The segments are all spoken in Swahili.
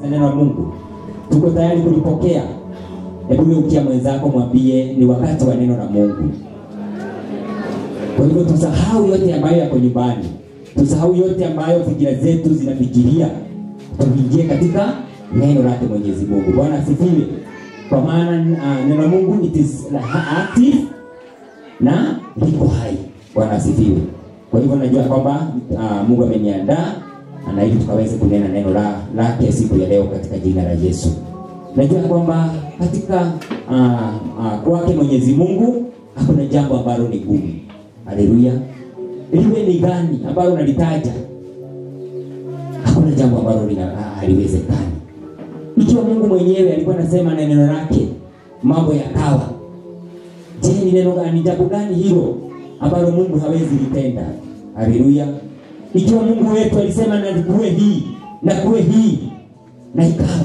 neno la Mungu? Tuko tayari kulipokea? Hebu geukia mwenzako, mwambie ni wakati wa neno la Mungu. Kwa hivyo tusahau yote ambayo yako nyumbani, tusahau yote ambayo fikira zetu zinafikiria, tuingie katika neno lake Mwenyezi Mungu. Bwana asifiwe. Kwa maana uh, neno la Mungu it is active na liko hai. Bwana asifiwe. Kwa hivyo najua kwamba uh, Mungu ameniandaa na ili tukaweze kunena neno la lake siku ya leo katika jina la Yesu. Najua kwamba katika uh, uh, kwake Mwenyezi Mungu hakuna jambo ambalo ni gumu. Haleluya. Liwe ni gani ambalo nalitaja, hakuna jambo ambalo lina- haliwezekani. Ikiwa Mungu mwenyewe alikuwa anasema na neno lake mambo yakawa, je, ni neno gani, ni jambo gani hilo ambalo Mungu hawezi litenda? Haleluya. Ikiwa Mungu wetu alisema na kuwe hii na kuwe hii na ikawa,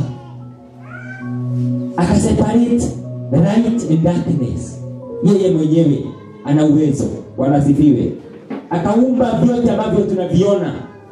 akaseparate light and darkness, yeye mwenyewe ana uwezo. Bwana asifiwe. Akaumba vyote ambavyo tunaviona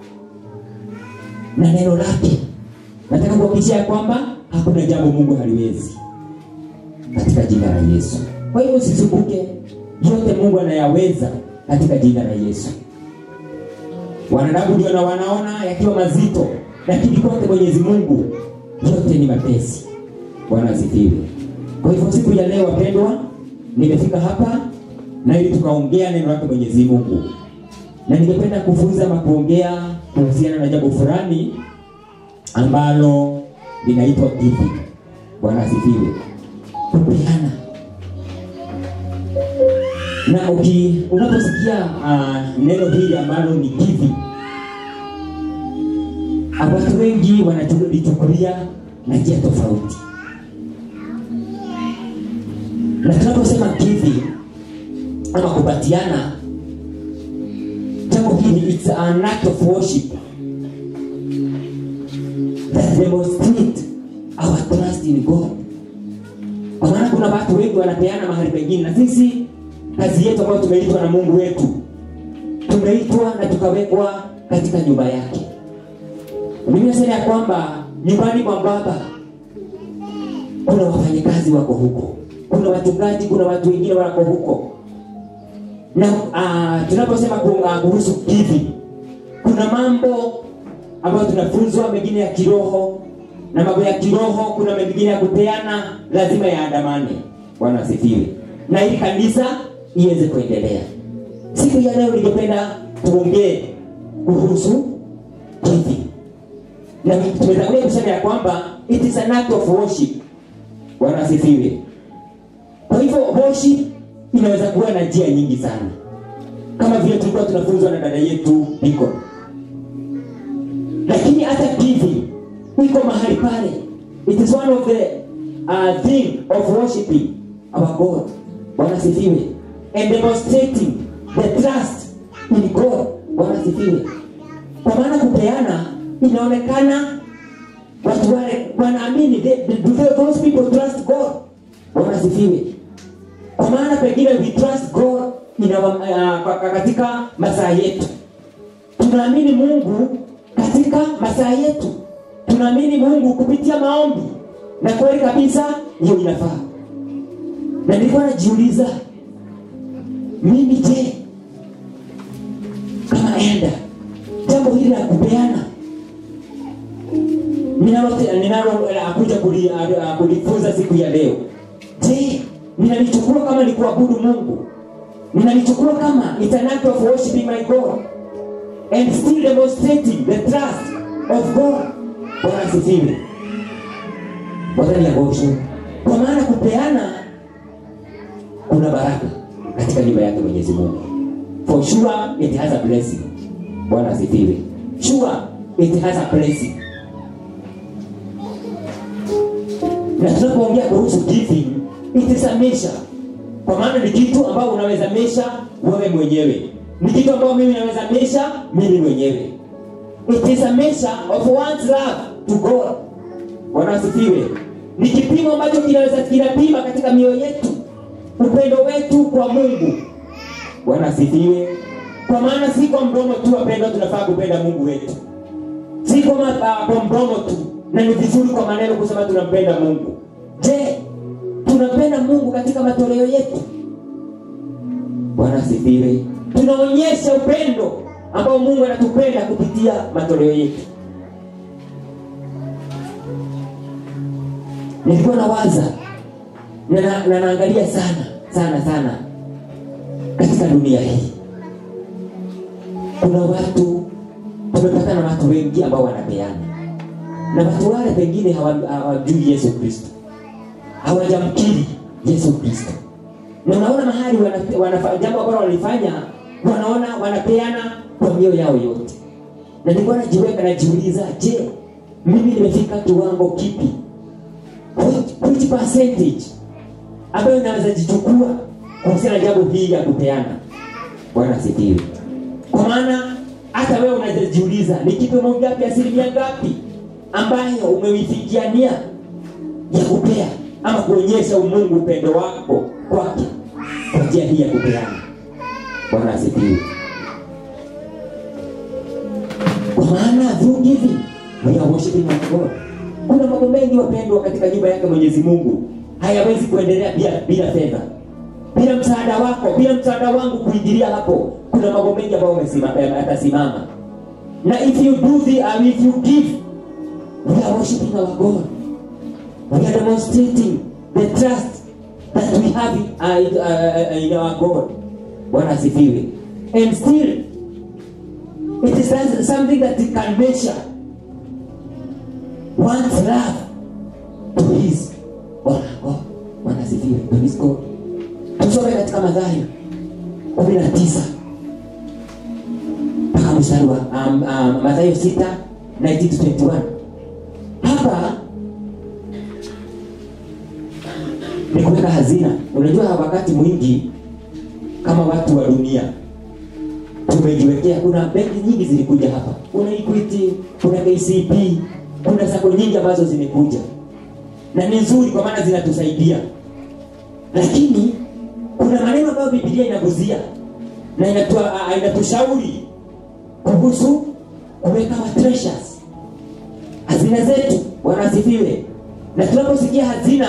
na neno lake. Nataka kuhakikishia ya kwamba hakuna jambo Mungu haliwezi katika jina la Yesu. Kwa hivyo usisumbuke, yote Mungu anayaweza katika jina la Yesu. Wanadamu ndio na wanaona yakiwa mazito, lakini kwake Mwenyezi Mungu yote ni mapesi. Bwana asifiwe. Kwa hivyo siku ya leo wapendwa, nimefika hapa na ili tukaongea neno lake Mwenyezi Mungu, na ningependa kufunza ama kuongea kuhusiana na jambo fulani ambalo linaitwa giving. Bwana asifiwe. Kupeana. Na uki unaposikia uh, neno hili ambalo ni giving, watu wengi wanalichukulia na njia tofauti, na tunaposema giving ama kupatiana, jambo hili it's an act of worship that demonstrate our trust in God. Kwa maana kuna watu wengi wanapeana mahali pengine, na sisi kazi yetu ambayo tumeitwa na Mungu wetu, tumeitwa na tukawekwa katika nyumba yake. Biblia inasema ya kwamba nyumbani mwa Baba kuna wafanyakazi wako huko, kuna wachungaji, kuna watu wengine wako huko na uh, tunaposema ku- uh, kuhusu giving, kuna mambo ambayo tunafunzwa mengine ya kiroho na mambo ya kiroho, kuna mengine ya kupeana, lazima yaandamane. Bwana asifiwe, na ili kanisa iweze kuendelea. Siku ya leo ningependa tuongee kuhusu giving, na tumetangulia kusema ya kwamba it is an act of worship. Bwana asifiwe. Kwa hivyo worship inaweza kuwa na njia nyingi sana, kama vile tulikuwa tunafunzwa na dada yetu Biko, lakini hata giving iko mahali pale. It is one of the uh, thing of worshiping our God. Bwana sifiwe, and demonstrating the trust in God. Bwana sifiwe. Kwa maana kupeana inaonekana watu wale wanaamini, they- they- do they- those people trust God. Bwana sifiwe kwa maana pengine we trust God in our, uh, kwa- kwa- katika masaa yetu tunaamini mungu katika masaa yetu tunaamini mungu kupitia maombi na kweli kabisa hiyo inafaa na nilikuwa najiuliza mimi je kama enda jambo hili la kupeana ninalo- ninalo eh, kuja kuli- ah, kulifunza siku ya leo je ninalichukua kama ni kuabudu mungu ninalichukua kama it's an act of worshiping my god and still demonstrating the trust of god bwana asifiwe wadhani ya gosho kwa maana kupeana kuna baraka katika nyumba yake mwenyezi mungu for sure it has a blessing bwana asifiwe sure it has a blessing na tunapoongea kuhusu giving it is a measure kwa maana ni kitu ambao unaweza mesha wewe mwenyewe ni kitu ambao mimi naweza mesha mimi mwenyewe it is a measure of one's love to god bwana asifiwe ni kipimo ambacho kinaweza kinapima katika mioyo yetu upendo wetu kwa mungu bwana asifiwe kwa maana si kwa mdomo tu wapendwa tunafaa kupenda mungu wetu si kwa, ma- ah, kwa mdomo tu na ni vizuri kwa maneno kusema tunampenda mungu je tunampenda mungu katika matoleo yetu bwana asifiwe tunaonyesha upendo ambao mungu anatupenda kupitia matoleo yetu nilikuwa nawaza na na- na naangalia sana sana sana katika dunia hii kuna watu tumepatana na watu wengi ambao wanapeana na watu wale pengine hawa- hawajui yesu kristo hawajamkiri yesu kristo na unaona mahali wana- wanafa- jambo ambalo walifanya wanaona wanapeana kwa mioyo yao yote na nilikuwa najiweka najiuliza je mimi nimefika kiwango kipi which, which percentage ambayo inaweza jichukua kuhusiana na jambo hii ya kupeana bwana asifiwe kwa maana hata wewe unajiuliza ni kipimo ngapi asilimia ngapi ambayo umeifikiania ya kupea ama kuonyesha umungu upendo wako kwake kwa njia hii ya kupeana bwana asifiwe kwa maana through giving we are worshiping our God. Kuna mambo mengi wapendwa katika nyumba yake Mwenyezi Mungu hayawezi kuendelea bila bila fedha, bila msaada wako, bila msaada wangu kuingilia hapo. Kuna mambo mengi ambayo umesima- eh, atasimama na if you do the, uh, if you give we are worshiping our God. We are demonstrating the trust that we have in, uh, in, uh, uh, in our God. Bwana asifiwe. And still it is something that you can measure one's love to his Bwana God. Bwana asifiwe. To his God. Tusome katika Mathayo kumi na tisa mpaka mstari wa um, um, Mathayo sita 19 to 21. Hapa ni kuweka hazina. Unajua wakati mwingi kama watu wa dunia tumejiwekea, kuna benki nyingi zilikuja hapa, kuna Equity, kuna KCB, kuna sako nyingi ambazo zimekuja na ni nzuri kwa maana zinatusaidia, lakini kuna maneno ambayo Biblia inaguzia na inatua, uh, inatushauri kuhusu kuweka wa treasures hazina zetu. Bwana asifiwe. Na tunaposikia hazina,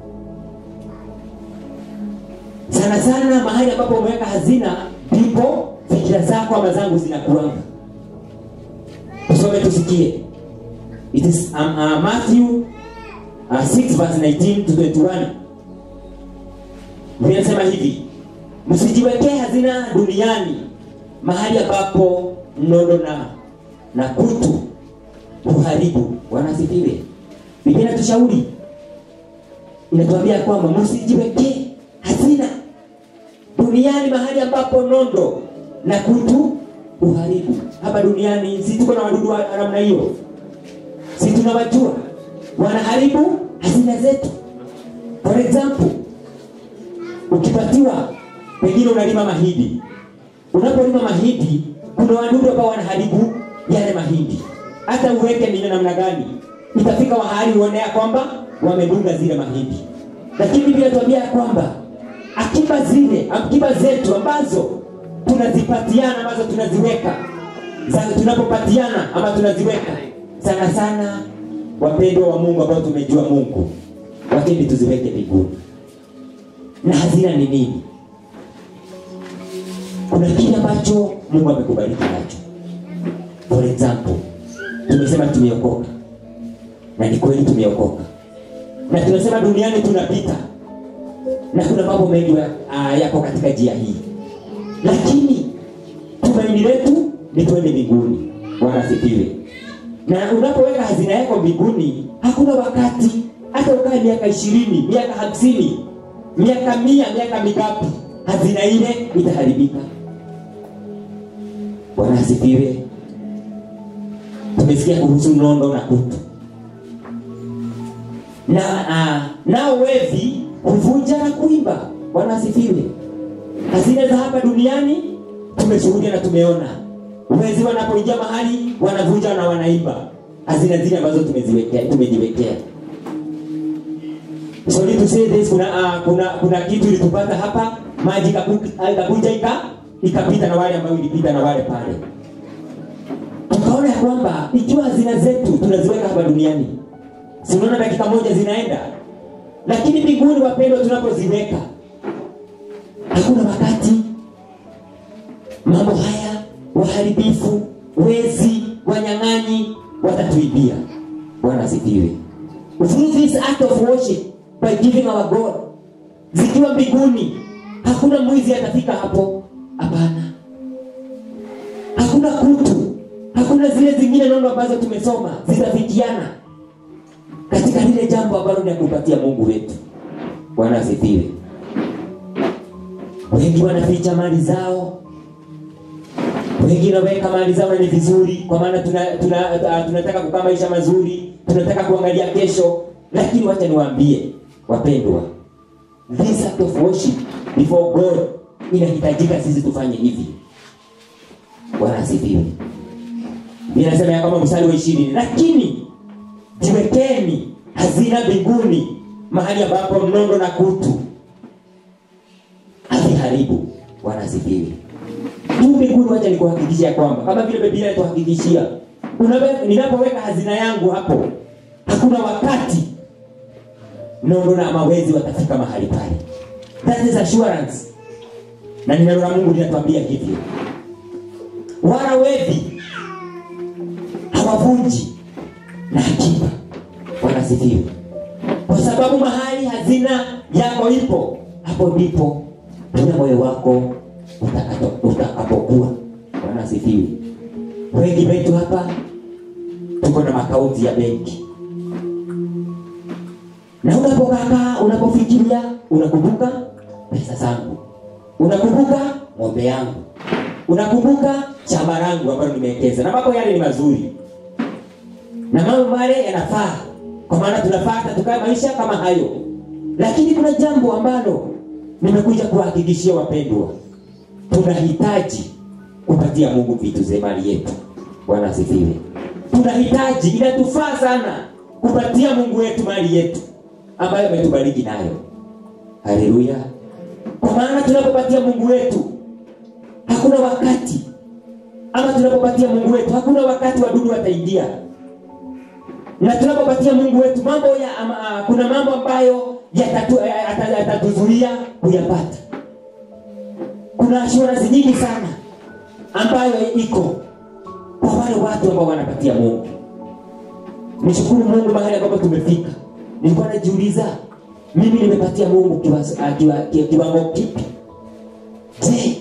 sana sana mahali ambapo umeweka hazina, ndipo fikira zako ama zangu zinakuanga. Tusome tusikie. It is um, uh, Matthew uh, 6 verse 19 to 21. Biblia inasema hivi, msijiwekee hazina duniani, mahali ambapo nondo na na kutu uharibu. Bwana asifiwe. Biblia inatushauri, inatuambia kwamba msijiwekee hazina duniani, mahali ambapo nondo na kutu uharibu. Hapa duniani si tuko na wadudu wa namna hiyo, si tunawajua wanaharibu hazina zetu. For example, ukipatiwa pengine unalima mahindi, unapolima mahindi kuna wadudu ambao wanaharibu yale mahindi. Hata uweke mine namna gani, itafika mahali uonea kwamba wamedunga zile mahindi. Lakini Biblia inatuambia kwamba akiba zile, akiba zetu ambazo tunazipatiana, ambazo tunaziweka za tunapopatiana ama tunaziweka sana sana, wapendwa wa Mungu ambao tumejua Mungu, lakini tuziweke mbinguni. Na hazina ni nini? kuna kile ambacho Mungu amekubariki nacho. For example, tumesema tumeokoka, na ni kweli tumeokoka, na tunasema duniani tunapita, na kuna mambo mengi uh, yako katika njia hii, lakini tumaini letu ni twende mbinguni. Bwana asifiwe. Na unapoweka hazina yako mbinguni, hakuna wakati hata ukae miaka ishirini, miaka hamsini, miaka mia, miaka mingapi, hazina ile itaharibika. Bwana asifiwe. Tumesikia kuhusu nondo na kutu na uh, nao wevi huvunja na kuiba. Bwana asifiwe. Hazina za hapa duniani tumeshuhudia na tumeona, wezi wanapoingia mahali wanavunja na wanaiba hazina zile ambazo tumeziwekea, tumejiwekea. Sorry to say this, kuna, uh, kuna, kuna kitu ilitupata hapa, maji ikakuja ika ikapita na wale ambao ilipita na wale pale tukaona ya kwamba ikiwa hazina zetu tunaziweka hapa duniani si unaona dakika moja zinaenda lakini mbinguni wapendwa tunapoziweka hakuna wakati mambo haya waharibifu wezi wanyang'anyi watatuibia bwana asifiwe through this act of worship by giving our god zikiwa mbinguni hakuna mwizi atafika hapo hapana hakuna kutu hakuna zile zingine nono ambazo tumesoma zitafikiana katika lile jambo ambalo ni ya kupatia mungu wetu bwana asifiwe wengi wanaficha mali zao wengi wanaweka mali zao na ni vizuri kwa maana tunataka tuna, tuna, tunataka kukaa maisha mazuri tunataka kuangalia kesho lakini wacha niwaambie wapendwa this act of worship before god inahitajika sisi tufanye hivi bwana asifiwe Biblia inasema ya kwamba mstari wa ishirini lakini jiwekeni hazina mbinguni mahali ambapo mnondo na kutu haviharibu bwana asifiwe huu mbinguni wacha nikuhakikishia kwamba kama vile biblia inatuhakikishia unawe- ninapoweka hazina yangu hapo hakuna wakati nondo na mawezi watafika mahali pale that is assurance na neno la mungu linatuambia hivyo wala wevi hawavunji na akiba wanasifiwe kwa sababu mahali hazina yako ipo hapo ndipo pia moyo wako utakato- utakapokuwa wanasifiwe wengi wetu hapa tuko na makaunti ya benki na unapokaa unapofikiria unakumbuka pesa zangu unakumbuka ng'ombe yangu unakumbuka shamba langu ambalo nimewekeza na mambo yale ni mazuri na mambo yale yanafaa kwa maana tunafaa hata tukae maisha kama hayo lakini kuna jambo ambalo nimekuja kuwahakikishia wapendwa tunahitaji kupatia mungu vitu ze mali yetu bwana asifiwe tunahitaji inatufaa sana kupatia mungu wetu mali yetu ambayo ametubariki nayo haleluya kwa maana tunapopatia mungu wetu hakuna wakati ama tunapopatia mungu wetu hakuna wakati wadudu wataingia na tunapopatia mungu wetu mambo ya ama, ah, kuna mambo ambayo yatatu- eh, yata- yatatuzuia kuyapata kuna assurance nyingi sana ambayo iko kwa wale watu ambao wanapatia mungu nishukuru mungu mahali ambapo tumefika nilikuwa najiuliza mimi nimepatia mungu kiwa- ah, kiwa- ki- kiwango kipi je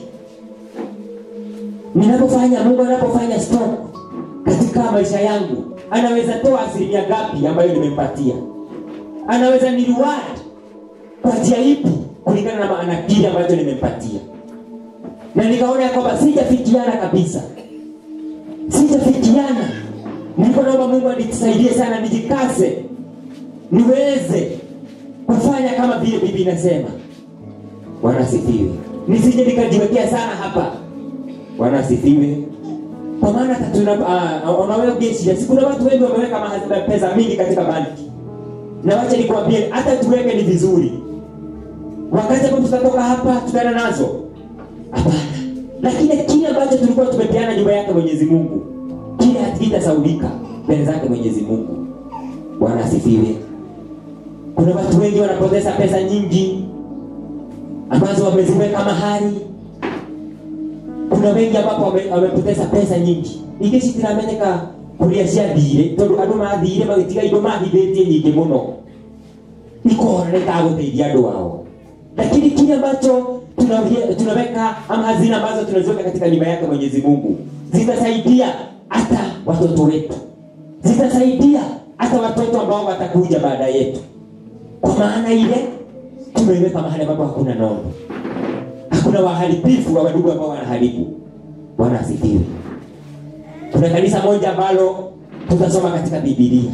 ninapofanya mungu anapofanya stop katika maisha yangu anaweza toa asilimia ngapi ambayo nimempatia anaweza ni reward kwa njia ipi kulingana na maana kile ambacho nimempatia na nikaona ya kwamba sijafikiana kabisa sijafikiana nilikuwa naomba mungu anisaidie sana nijikaze niweze kufanya kama vile bibi inasema bwana asifiwe nisije nikajiwekea sana hapa bwana asifiwe kwa maana hata tuna uh, unaweza shida si kuna watu wengi wameweka maha- pesa mingi katika banki na wacha nikwambie hata tuweke ni vizuri wakati ambapo tutatoka hapa tutaenda nazo hapana lakini kile ambacho tulikuwa tumepeana nyumba yake mwenyezi mungu kile hakitasaulika mbele zake mwenyezi mungu bwana asifiwe kuna watu wengi wanapoteza pesa nyingi ambazo wameziweka mahali kuna wengi ambapo wame- wamepoteza pesa nyingi ingĩ citiramenyeka kũrĩa ciathire tondũ andũ mathire magĩtiga indo mahithĩtie nyingĩ mũno ikona nĩtagũteithia andũ ao lakini kile ambacho tunawia- tunaweka ama hazina ambazo tunaziweka katika nyumba yake mwenyezi mungu zitasaidia hata watoto wetu zitasaidia hata watoto ambao watakuja baada yetu kwa maana ile tumeiweka mahali ambapo hakuna nondo hakuna waharibifu wa wadudu ambao wanaharibu bwana asifiwe kuna kanisa moja ambalo tutasoma katika bibilia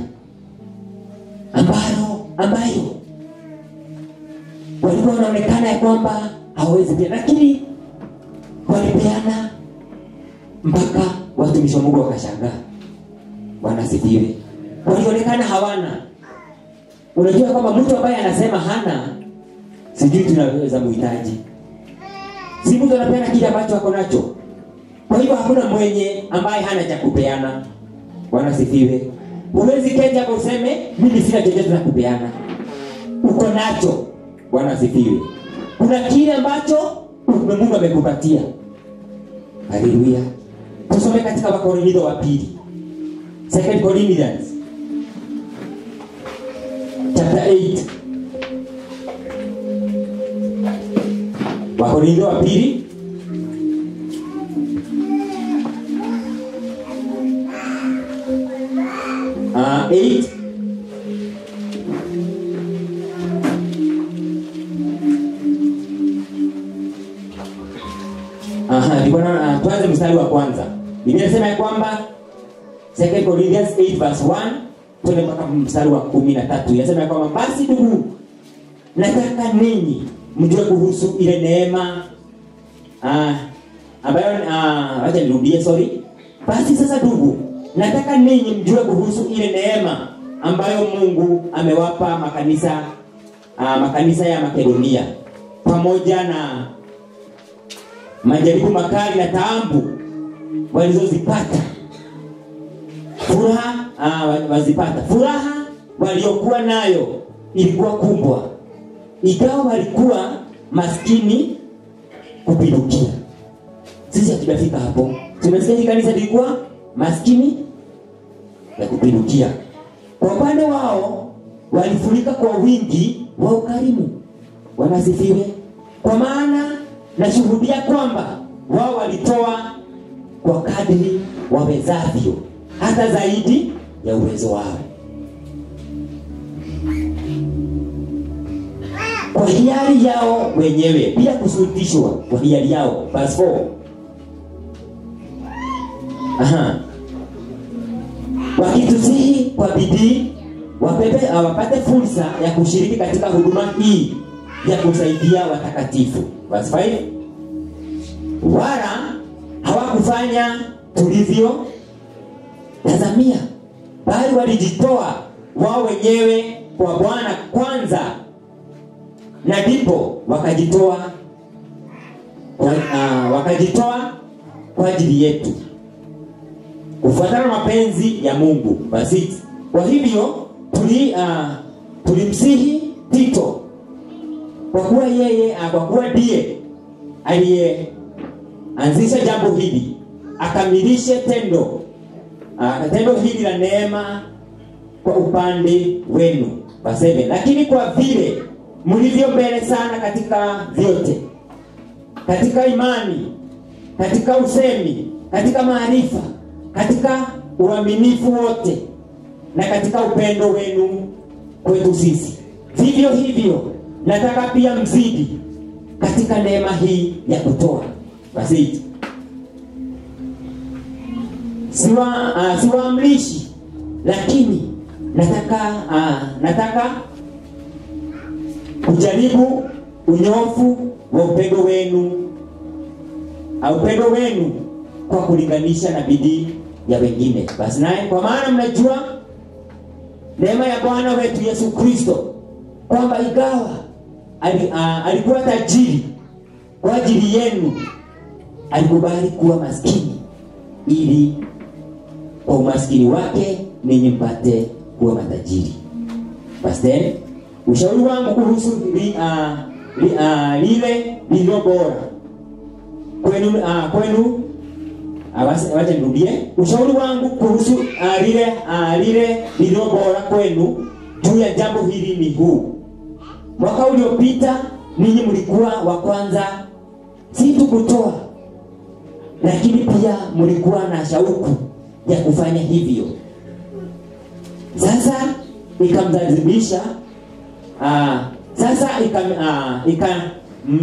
ambalo ambayo walikuwa wanaonekana ya kwamba hawawezi pia lakini walipeana mpaka watumishi wa mungu wakashangaa bwana asifiwe walionekana hawana unajua kwamba mtu ambaye anasema hana sijui tunaweza muhitaji si mtu anapeana kile ambacho ako nacho kwa hivyo hakuna mwenye ambaye hana cha kupeana bwana sifiwe huwezi keja kwa useme mimi sina chochote za kupeana uko nacho bwana asifiwe kuna kile ambacho mungu amekupatia haleluya tusome katika wakorintho wa pili second corinthians chapter 8 wakorintho wa pili uh, 8 Aha, ndipo na uh, tuanze mstari wa kwanza. Biblia inasema ya kwamba 2 Corinthians 8 verse 1 twende mpaka mstari wa 13. Inasema ya kwamba basi ndugu, nataka ninyi mjue kuhusu ile neema ah, ambayo ah, acha nirudie sorry. Basi sasa ndugu, nataka ninyi mjue kuhusu ile neema ambayo Mungu amewapa makanisa ah, makanisa ya Makedonia pamoja na majaribu makali na taabu walizozipata furaha uh, wazipata furaha waliokuwa nayo ilikuwa kubwa ingawa walikuwa maskini kupindukia sisi hatujafika hapo tumesikia hii kanisa lilikuwa maskini ya kupindukia kwa upande wao walifurika kwa wingi wa ukarimu wanasifiwe kwa maana nashuhudia kwamba wao walitoa kwa kadri wawezavyo hata zaidi ya uwezo wao kwa hiari yao wenyewe bila kusultishwa kwa hiari yao verse 4 Aha. wakitusihi kwa bidii wapepe wapate fursa ya kushiriki katika huduma hii ya kusaidia watakatifu verse 5 wala hawakufanya tulivyo tazamia bali walijitoa wao wenyewe kwa bwana kwanza na ndipo wakajitoa kwa, uh, wakajitoa kwa ajili yetu kufuatana na mapenzi ya mungu basi kwa hivyo tuli, uh, tulimsihi tito kwa kuwa yeye uh, kwa kuwa ndiye aliyeanzisha jambo hili akamilishe tendo uh, tendo hili la neema kwa upande wenu Verse 7. lakini kwa vile mlivyo mbele sana katika vyote katika imani katika usemi katika maarifa katika uaminifu wote na katika upendo wenu kwetu sisi vivyo hivyo nataka pia mzidi katika neema hii ya kutoa basi siwa uh, siwaamrishi lakini nataka uh, nataka kujaribu unyofu wa upendo wenu uh, upendo wenu kwa kulinganisha na bidii ya wengine basi naye kwa maana mnajua neema ya bwana wetu yesu kristo kwamba igawa ali, uh, alikuwa tajiri kwa ajili yenu alikubali kuwa maskini ili kwa umaskini wake ninyi mpate kuwa matajiri basi then ushauri wangu kuhusu li, uh, li, uh, lile lililo bora kwenu uh, kwenu uh, wacha nirudie ushauri wangu kuhusu uh, lile uh, lile lililo bora kwenu juu ya jambo hili ni huu mwaka uliopita ninyi mlikuwa wa kwanza si tu kutoa lakini pia mlikuwa na shauku ya kufanya hivyo sasa ikamlazimisha uh, sasa ikam, uh, ika, mm,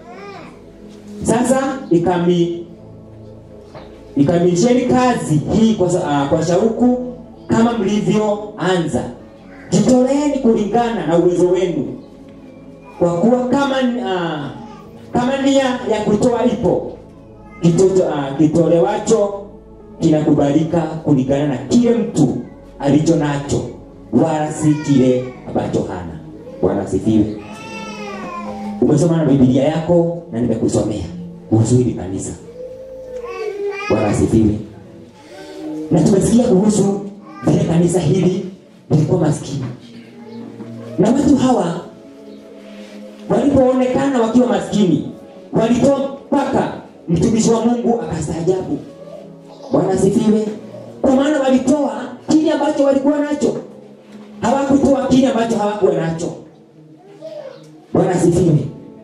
sasa ikami ikamilisheni kazi hii kwa, uh, kwa shauku kama mlivyoanza jitoleeni kulingana na uwezo wenu kwa kuwa kama uh, kama nia ya kutoa ipo kitoto, uh, kitolewacho kinakubalika kulingana na kile mtu alicho nacho wala si kile ambacho hana bwana asifiwe umesoma na bibilia yako na nimekusomea kuhusu hili kanisa bwana asifiwe na tumesikia kuhusu vile kanisa hili lilikuwa maskini na watu hawa walipoonekana wakiwa maskini walitoa mpaka mtumishi wa mungu akastaajabu bwana asifiwe kwa maana walitoa kile ambacho walikuwa nacho hawakutoa kile ambacho hawakuwa nacho bwana asifiwe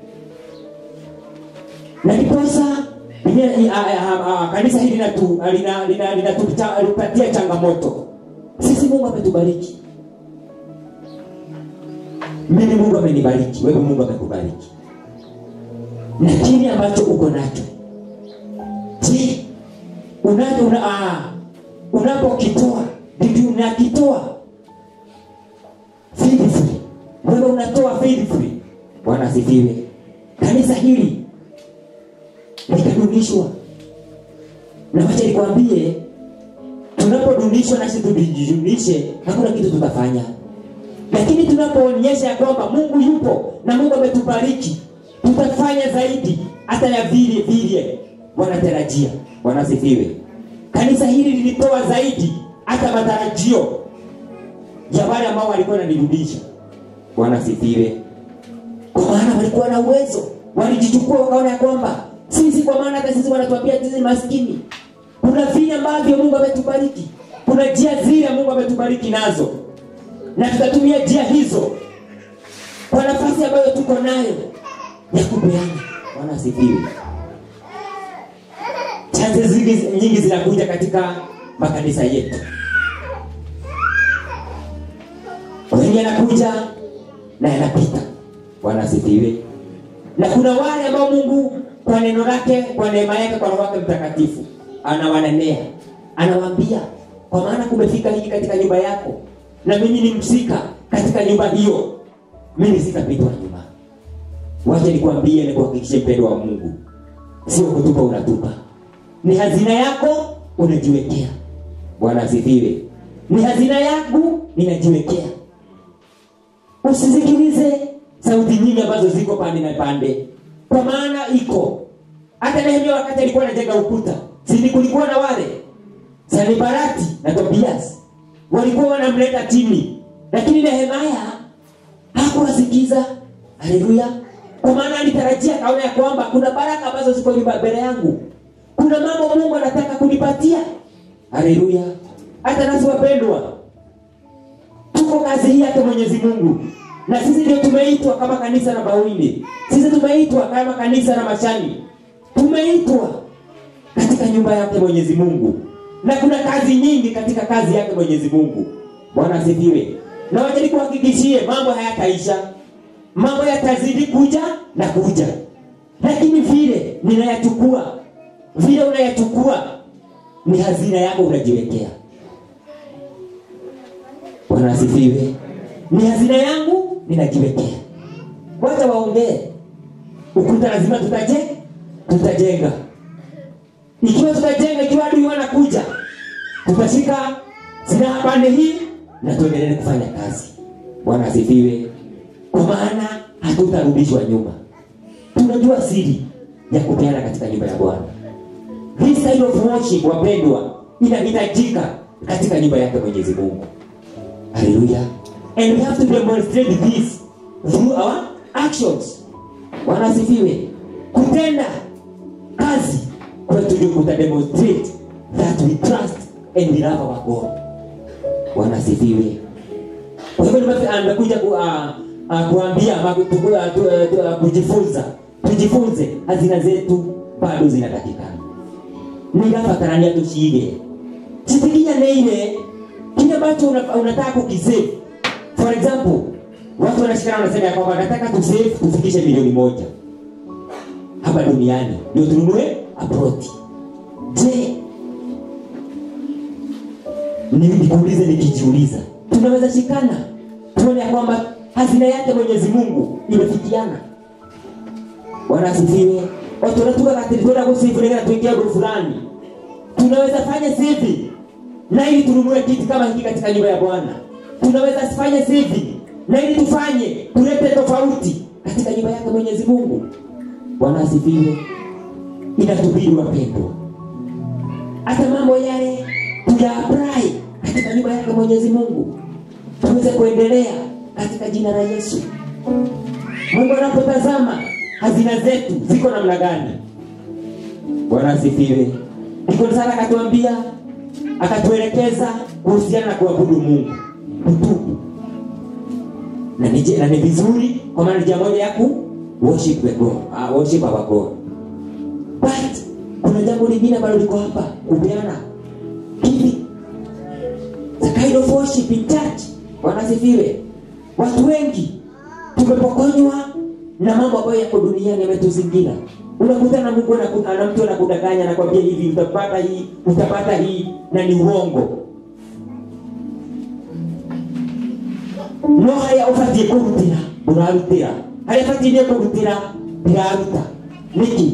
na ndiposa Biblia- a- a- a- kanisa hili linatu- lina- lina- linatupatia changamoto sisi mungu ametubariki mimi mungu amenibariki wewe mungu amekubariki na kile ambacho uko nacho je unacho una, ah, unapokitoa vipi unakitoa faithfully wewe unatoa faithfully bwana asifiwe kanisa hili likadunishwa na wacha nikwambie tunapodunishwa nasi tujijulishe hakuna kitu tutafanya lakini tunapoonyesha ya kwamba mungu yupo na mungu ametubariki tutafanya zaidi hata ya vile vile wanatarajia wanasifiwe kanisa hili lilitoa zaidi hata matarajio ya wale ambao walikuwa nanirudisha wanasifiwe kwa maana walikuwa na uwezo walijichukua wakaona ya kwamba sisi kwa maana hata sisi wanatuambia sisi maskini kuna vile ambavyo mungu ametubariki kuna njia zile mungu ametubariki nazo na tutatumia njia hizo kwa nafasi ambayo tuko nayo ya kupeana bwana asifiwe chances nyingi, nyingi zinakuja katika makanisa yetu wengi yanakuja na yanapita bwana asifiwe na kuna wale ambao mungu kwa neno lake kwa neema yake kwa roho wake mtakatifu anawanenea anawaambia kwa maana kumefika hiki katika nyumba yako na mimi ni msika katika nyumba hiyo mimi sitapitwa nyuma wacha nikwambie nikuhakikishe mpendo wa mungu sio kutupa unatupa ni hazina yako unajiwekea bwana asifiwe ni hazina yangu ninajiwekea usisikilize sauti nyingi ambazo ziko pande na pande kwa maana iko hata nehemia wakati alikuwa anajenga ukuta sini kulikuwa na wale sanibarati na tobias walikuwa wanamleta chini lakini nehemaya hakuwasikiza haleluya kwa maana alitarajia kaona ya kwamba kuna baraka ambazo ziko nyumba mbele yangu kuna mambo mungu anataka kunipatia haleluya hata nasi wapendwa tuko kazi hii yake mwenyezi mungu na sisi ndio tumeitwa kama kanisa la bawili sisi tumeitwa kama kanisa la mashani tumeitwa katika nyumba yake mwenyezi mungu na kuna kazi nyingi katika kazi yake mwenyezi mungu bwana asifiwe na wajali kuhakikishie mambo hayataisha mambo yatazidi kuja na kuja lakini vile ninayachukua vile unayachukua ni hazina yako unajiwekea bwana asifiwe ni hazina yangu ninajiwekea wacha waongee ukuta lazima tutaje tutajenga ikiwa tutajenga ikiwa adui wanakuja tutashika silaha pande hii na tuendelee kufanya kazi bwana asifiwe kwa maana hatutarudishwa nyuma tunajua siri ya kupeana katika nyumba ya bwana this kind of worship wapendwa inahitajika katika nyumba yake mwenyezi mungu haleluya and we have to demonstrate this through our actions bwana asifiwe kutenda kazi kwetu ndio kutademonstrate that we trust and we love our god bwana asifiwe kwa hivyo nimekuja nimekuja ku, uh, uh, kuambia ama ku- ku- uh, tu- uh, tu- uh, kujifunza tujifunze hazina zetu bado zinatakikana nigabatarania tuciige kitigia nä ile kile ambacho una- unataka kukisave for example watu wanashikana wanasema ya kwamba nataka tusave tufikishe milioni moja hapa duniani ndio tununue abroti je ni- nikuulize nikijiuliza tunaweza shikana tuone ya kwamba hazina yake mwenyezi mungu imefikiana bwana asifiwe watu wanatuka katiri twenda kusifulegera tuingia guru fulani tunaweza fanya hivi na ili tununue kitu kama hiki katika nyumba ya bwana tunaweza fanya hivi na ili tufanye tulete tofauti katika nyumba yake mwenyezi mungu bwana asifiwe inatubidi wapendwa hata mambo yale tuya apply katika na nyumba yake mwenyezi mungu tuweze kuendelea katika jina la yesu mungu anapotazama hazina zetu ziko namna gani bwana asifiwe ndiko sana akatuambia akatuelekeza kuhusiana na kuabudu mungu kutubu na ni, na ni vizuri kwa maana njia moja ya ku worship the God, uh, worship our God. But kuna jambo lingine ambalo liko hapa kupeana giving. The kind of worship in church. Bwana asifiwe. Watu wengi tumepokonywa na mambo ambayo yako duniani yametuzingira. Unakutana Mungu anaku- ana mtu anakudanganya anakwambia hivi utapata hii, utapata hii na ni uongo. no harĩa ũbatiĩ kũrutĩra ũrarutĩra harĩa batiĩ nĩ kũrutĩra ndĩraruta nĩkĩ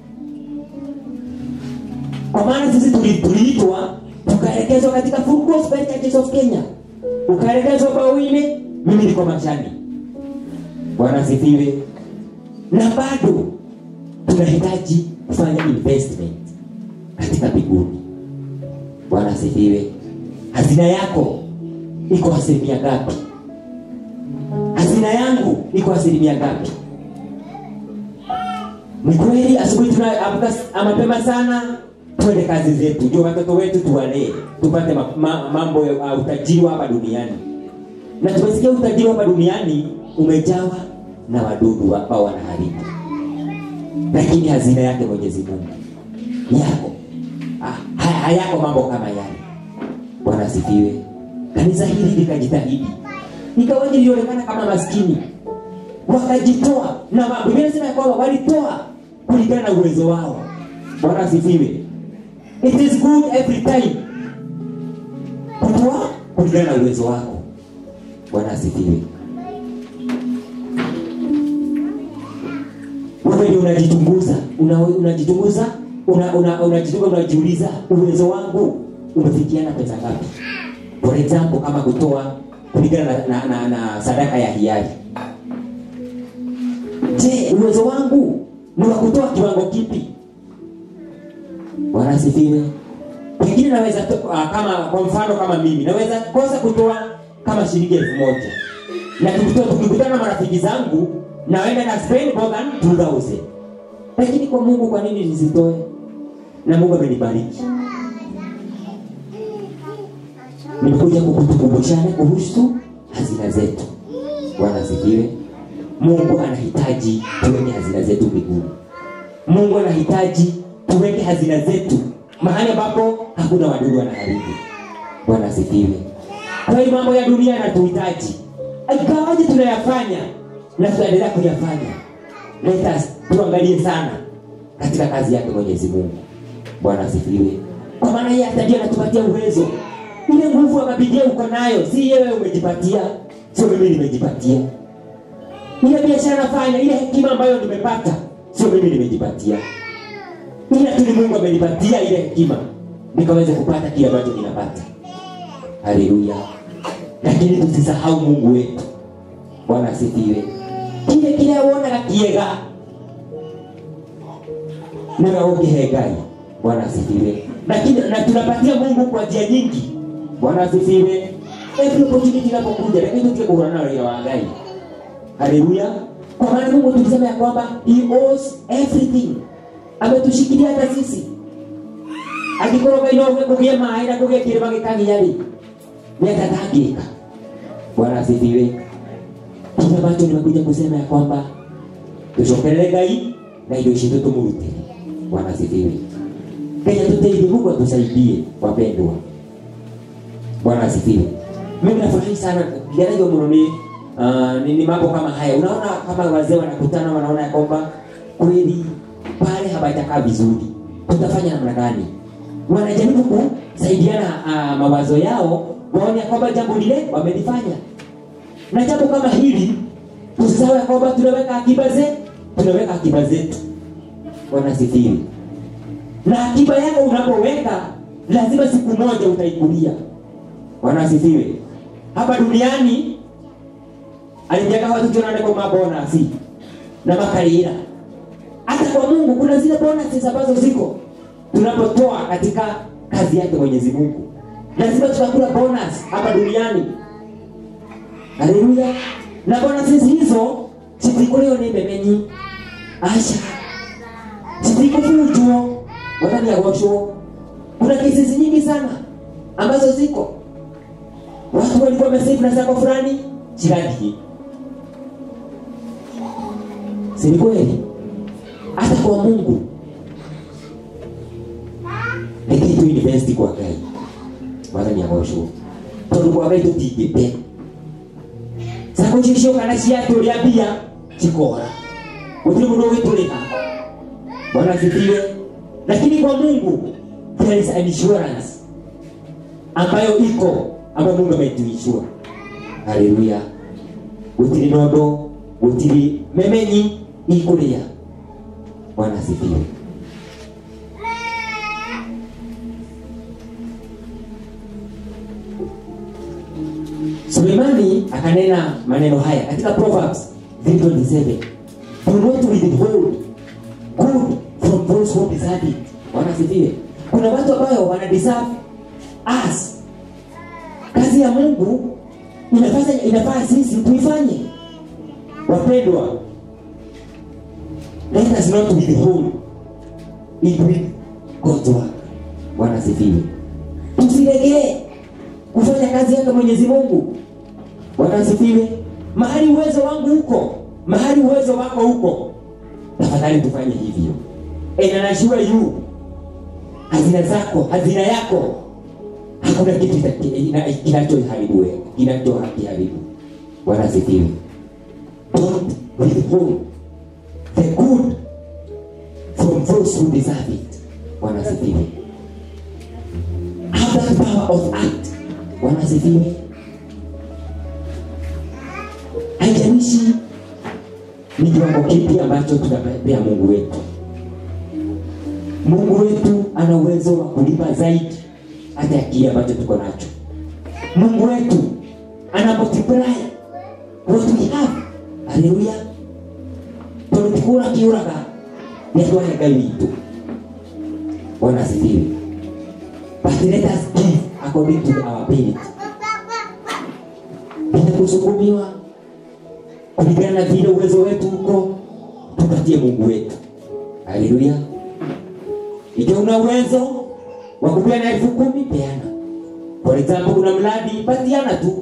kwa maana sisi tuli- tuliitwa tukaelekezwa katika Full Gospel Churches of Kenya ukaelekezwa bawini mimi niko machani bwana asifiwe na bado tunahitaji kufanya investment katika mbinguni bwana asifiwe hazina yako iko asilimia ngapi hazina yangu iko asilimia ngapi ni kweli asubuhi tunaamka s- mapema sana twende kazi zetu ndio watoto wetu tuwalee tupate ma, ma, mambo ya uh, utajiri wa hapa duniani na tumesikia utajiri wa hapa duniani umejawa na wadudu ambao wanaharibu lakini hazina yake mwenyezi mungu yako ah, haya- hayako mambo kama yale bwana asifiwe kanisa hili likajitahidi ikawaje lilionekana kama maskini wakajitoa na ma- biblia inasema ya kwamba walitoa kulingana na uwezo wao bwana asifiwe it is good every time kutoa kulingana na uwezo wako bwana asifiwe wewe ndio unajichunguza una, unajichunguza una, una, unajichunguza unajiuliza uwezo wangu umefikiana pesa ngapi for example kama kutoa kulingana na, na, na, na sadaka ya hiari je uwezo wangu ni wa kutoa kiwango kipi bwana asifiwe pengine naweza to, uh, kama kwa mfano kama mimi naweza kosa kutoa kama shilingi elfu moja na tukitoa- tukikutana na marafiki zangu naenda na spend more than 2000 lakini kwa mungu kwa nini nisitoe na mungu amenibariki nimekuja kukutukumbushana kuhusu hazina zetu bwana asifiwe mungu anahitaji tuweke hazina zetu mbinguni mungu anahitaji tuweke hazina zetu mahali ambapo hakuna wadudu wanaharibu bwana asifiwe kwa hiyo mambo ya dunia yanatuhitaji ikawaje tunayafanya na tutaendelea kuyafanya let us tuangalie sana katika kazi yake mwenyezi mungu bwana asifiwe kwa maana yeye hata ndiye anatupatia uwezo ile nguvu ya mabidia uko nayo si yewe umejipatia sio mimi nimejipatia ile biashara nafanya ile hekima ambayo nimepata sio mimi nimejipatia ila tu ni mungu amenipatia ile hekima nikaweze kupata kile ambacho ninapata haleluya lakini tusisahau mungu wetu bwana asifiwe kile kile wonaga kiega niwe ũngĩhe ngai bwana asifiwe lakini na tunapatia mungu kwa njia nyingi bwana asifiwe every opportunity inapokuja lakini tutie kuhurana na raia wa ngai haleluya kwa maana mungu tulisema ya kwamba he owes everything ametushikilia hata sisi angĩkorwo ngai no uge kũgĩe maĩ na kũgĩe kĩrĩma gĩkagiarĩ nĩatatangĩka bwana asifiwe kile ambacho nimekuja kusema ya kwamba tucokerere ngai na indo ici tũtũmũrutĩre bwana asifiwe kenya tũteithie mungu atusaidie wapendwa bwana asifiwe mimi nafurahi sana kigerejo mno ni uh, ni, ni mambo kama haya unaona kama wazee wanakutana wanaona ya kwamba kweli pale hapajakaa vizuri tutafanya namna gani wanajaribu kusaidiana uh, mawazo yao waone ya kwamba jambo lile wamelifanya na jambo kama hili tusisahau ya kwamba tunaweka akiba zetu tunaweka akiba zetu bwana asifiwe na akiba yako unapoweka lazima siku moja utaikulia bwana asifiwe hapa duniani alijaga watu tunaoneka mabonasi na makarira hata kwa mungu kuna zile bonasi ambazo ziko tunapotoa katika kazi yake mwenyezi mungu lazima tutakula bonus hapa duniani haleluya na bonuses hizo citikuliwa ni memenyi aca citikuvunjwo wathani agocwo kuna cases nyingi sana ambazo ziko watu walikuwa wamesave na zako fulani cigathie si ni kweli hata kwa mungu reke tu invest kwa ngai wathani agocwo tondu kwa ngai tutingĩte zako cicio kana ciatũrĩa mbia cikora gũtirĩ mũndũ ũgĩtũrĩha bwana asifiwe lakini kwa mungu there is an insurance ambayo iko ambayo mungu ametuishua haleluya gũtirĩ nondo gũtirĩ memenyi ikũrĩa bwana asifiwe suleimani akanena maneno haya katika proverbs 327 do not withhold good from those who deserve it bwana asifiwe kuna watu ambayo wana deserve us kazi ya mungu inafanya inafaa sisi tuifanye wapendwa let us not withhold it with God's work bwana asifiwe tusilegee kufanya kazi yake mwenyezi mungu bwana asifiwe mahali uwezo wangu huko mahali uwezo wako huko tafadhali tufanye hivyo enanashua yu hazina zako hazina yako hakuna kitu kita- ina- kinachoharibu wewe, kinachoharibu bwana asifiwe don't withhold the good from those who deserve it bwana asifiwe have that power of act bwana asifiwe haijalishi ni kiwango kipi ambacho tutapea mungu wetu mungu wetu ana uwezo wa kulipa zaidi hata ya kile ambacho tuko nacho mungu wetu ana multiply what we have haleluya tondu tikura kiuraga nĩ atwahe ngai witũ bwana asifiwe but let us give according to our ability bila kusukumiwa kulingana na vile uwezo wetu huko tupatie mungu wetu haleluya ikiwa una uwezo wa kupeana elfu kumi peana for example kuna mradi patiana tu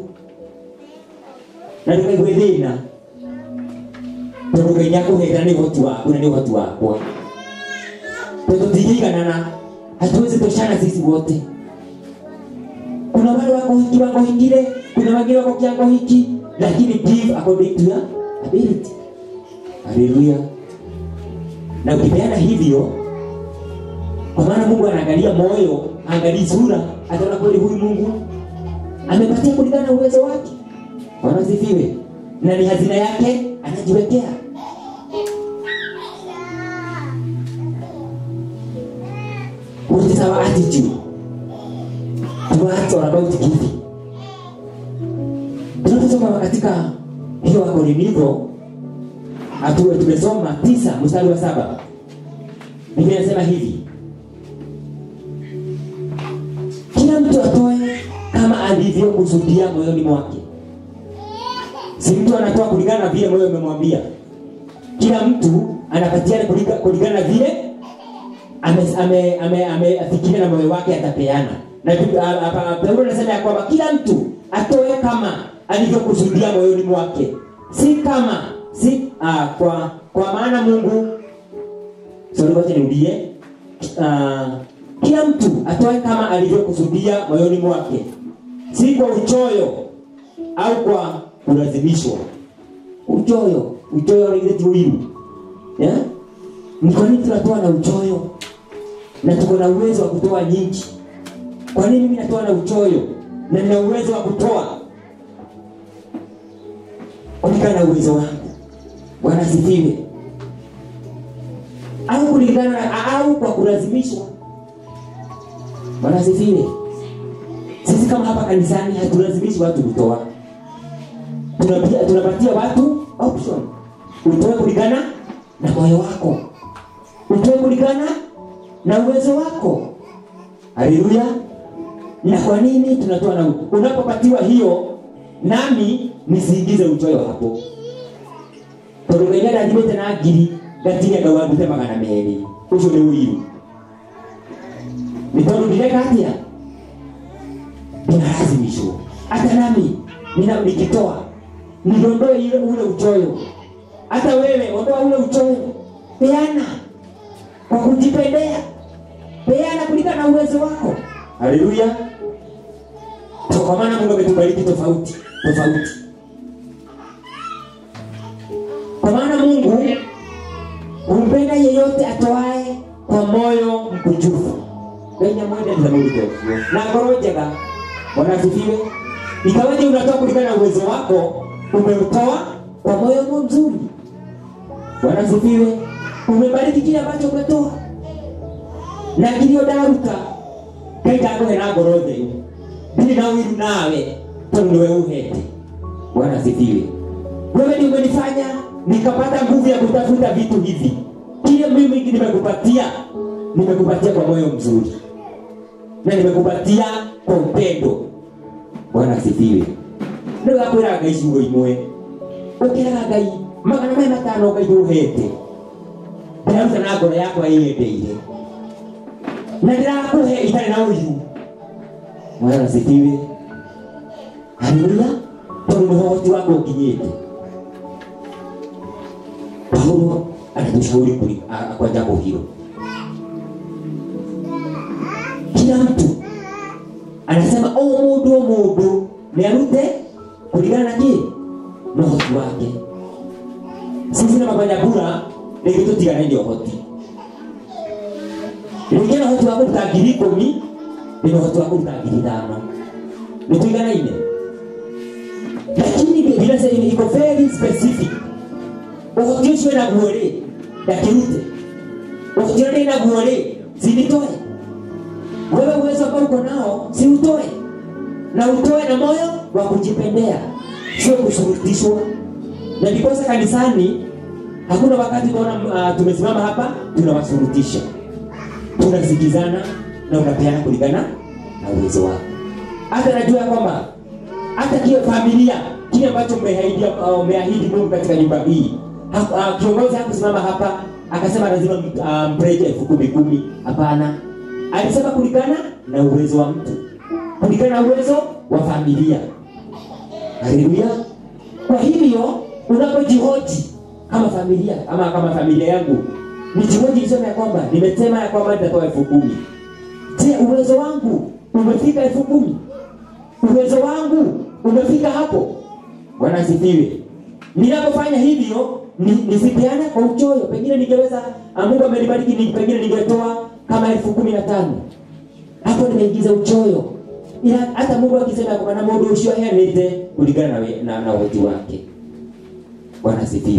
na ndũkaigwe thĩna tondũ ngai nĩakũhera nĩ ũhoti waku na nĩ ũhoti wakwa tondũ tingĩiganana hatuwezi toshana sisi wote kuna wale wako hiki wako hikile kuna wengine wako kiango hiki lakini give according to your ability haleluya na ukipeana hivyo kwa maana mungu anaangalia moyo angalii sura ataona kweli huyu mungu amepatia kulingana na uwezo wake wanasifiwe na ni hazina yake anajiwekea What is our attitude towards or about giving? Tunaposoma katika hiyo Wakorintho atuwe tumesoma tisa mstari wa saba Biblia inasema hivi kila mtu atoe kama alivyokusudia moyoni mwake si mtu anatoa kulingana na vile moyo umemwambia kila mtu anapatiana kulinga- kulingana na vile amefikiria ame, ame, ame, amefikiria na moyo wake atapeana na Bib- a- a- a- paulo anasema ya kwamba kila mtu atoe kama alivyokusudia moyoni mwake si kama si uh, kwa kwa maana mungu sorry wacha nirudie uh, kila mtu atoe kama alivyokusudia moyoni mwake si kwa uchoyo au kwa kulazimishwa uchoyo uchoyo unaileti wivu yeah? ni kwa nini tunatoa na uchoyo na tuko na uwezo wa kutoa nyingi kwa nini mimi natoa na uchoyo na nina uwezo wa kutoa kulingana na uwezo wangu bwana asifiwe au kulingana na au kwa kulazimishwa bwana asifiwe sisi kama hapa kanisani hatulazimishi watu kutoa tunapatia, tunapatia watu option utoe kulingana na moyo wako utoe kulingana na uwezo wako haleluya na kwa nini tunatoa na unapopatiwa hiyo nami nisiingize uchoyo hapo tondå ngai ndathimĩte na ngiri ngatinyaga wandute magana merĩ ũcio nĩ ũiru nĩ tondũ ndireka atĩa ninalazimishwa hata nami nina- nikitoa nidondoe ile ule uchoyo hata wewe ondoa ule uchoyo peana kwa kujipendea peana kulingana na uwezo wako haleluya kwa maana mungu ametubariki tofauti tofauti kwa maana mungu humpenda yeyote atoae kwa moyo mkunjufu ngai amwendete mũndũ ta ũcio na ngoro njega bwana asifiwe ikawaje unatoa kulingana na uwezo wako umeutoa kwa moyo mo mzuri bwana asifiwe umebariki kile ambacho umetoa na kilio ndaruta ngai ndakũhe na ngoro theru ndirĩ na wiru nawe tondũ nĩwe uhete bwana asifiwe wewe ndio umenifanya nikapata nguvu ya kutafuta vitu hivi kile mimi nimekupatia nimekupatia kwa moyo mzuri na nimekupatia kwa upendo bwana asifiwe rĩu akwĩra ngai ciugo imwe ũkĩraga ngai magana maya matano ngai ndũhete ndĩraruta na ngoro yakwa ĩyendeire na ndĩrakũhe itarĩ na ũiru bwana asifiwe haleluya tondũ nĩ ũhoti wako ũkinyĩte paulo anatushauri kuli- a- kwa jambo hilo kila mtu anasema o mundu o mundu nĩ arute kulingana na kĩ na ũhoti wake sisi na mabanyabura rĩngĩ tũtiganainie ũhoti rĩngĩ na ũhoti wa kũruta ngiri ikũmi nĩ ũhoti wa kũruta ngiri ithano nĩ tũiganaine lakini vile sasa iko very specific ũhoti ũcio naguo rĩ ndakĩrute ũhoti ũrĩa ndĩ naguo rĩ sinitoe wewe uwezo ambao uko nao si utoe na utoe na moyo wa kujipendea sio kushurutishwa na ndiposa kanisani hakuna wakati tunaona uh, tumesimama hapa tunawashurutisha tunasikizana na unapeana kulingana na uwezo wako hata najua ya kwamba hata kile familia kile ambacho umeahidi uh, umeahidi Mungu katika nyumba hii ha, uh, kiongozi hakusimama hapa akasema lazima uh, mpreje elfu kumi kumi hapana alisema kulingana na uwezo wa mtu kulingana na uwezo wa familia haleluya kwa hivyo unapojihoji kama familia ama kama familia yangu nijihoji niseme ya kwamba nimesema ya kwamba nitatoa elfu kumi je uwezo wangu umefika elfu kumi uwezo wangu umefika hapo bwana asifiwe ninapofanya hivyo ni- nisipeane kwa uchoyo pengine ningeweza ah, mungu amenibariki ni, pengine ningetoa kama elfu kumi na tano hapo nimeingiza uchoyo ila hata mungu akisema ya kwamba na mundu ucio aheanite kulingana na, we- na, na uhoti wake bwana asifiwe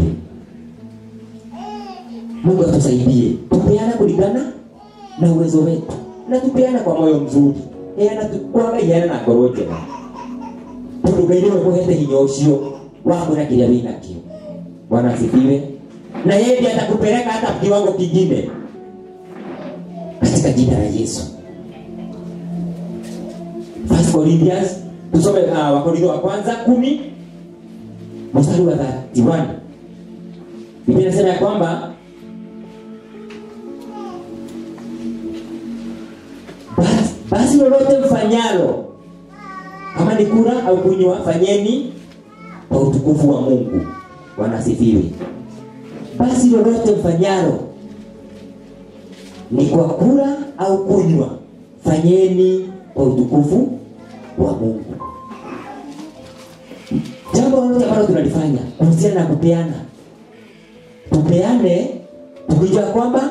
mungu atusaidie tupeana kulingana na uwezo wetu na tupeana kwa moyo mzuri heana tu- kwaga iheana na ngoro njega tondu ngai nĩwe ũkũhete hinya ũcio wa kwĩra kĩrĩa wĩ nakĩo bwana asifiwe na yeye ndiye atakupeleka hata kiwango kingine katika jina la yesu First Corinthians tusome uh, wakorintho wa kwanza kumi mstari wa 31 biblia inasema ya kwamba basi, basi lolote mfanyalo kama ni kula au kunywa fanyeni kwa utukufu wa mungu bwana asifiwe basi lolote mfanyalo ni kwa kula au kunywa fanyeni kwa utukufu wa mungu jambo lolote ambalo tunalifanya kuhusiana na kupeana tupeane tukijua kwamba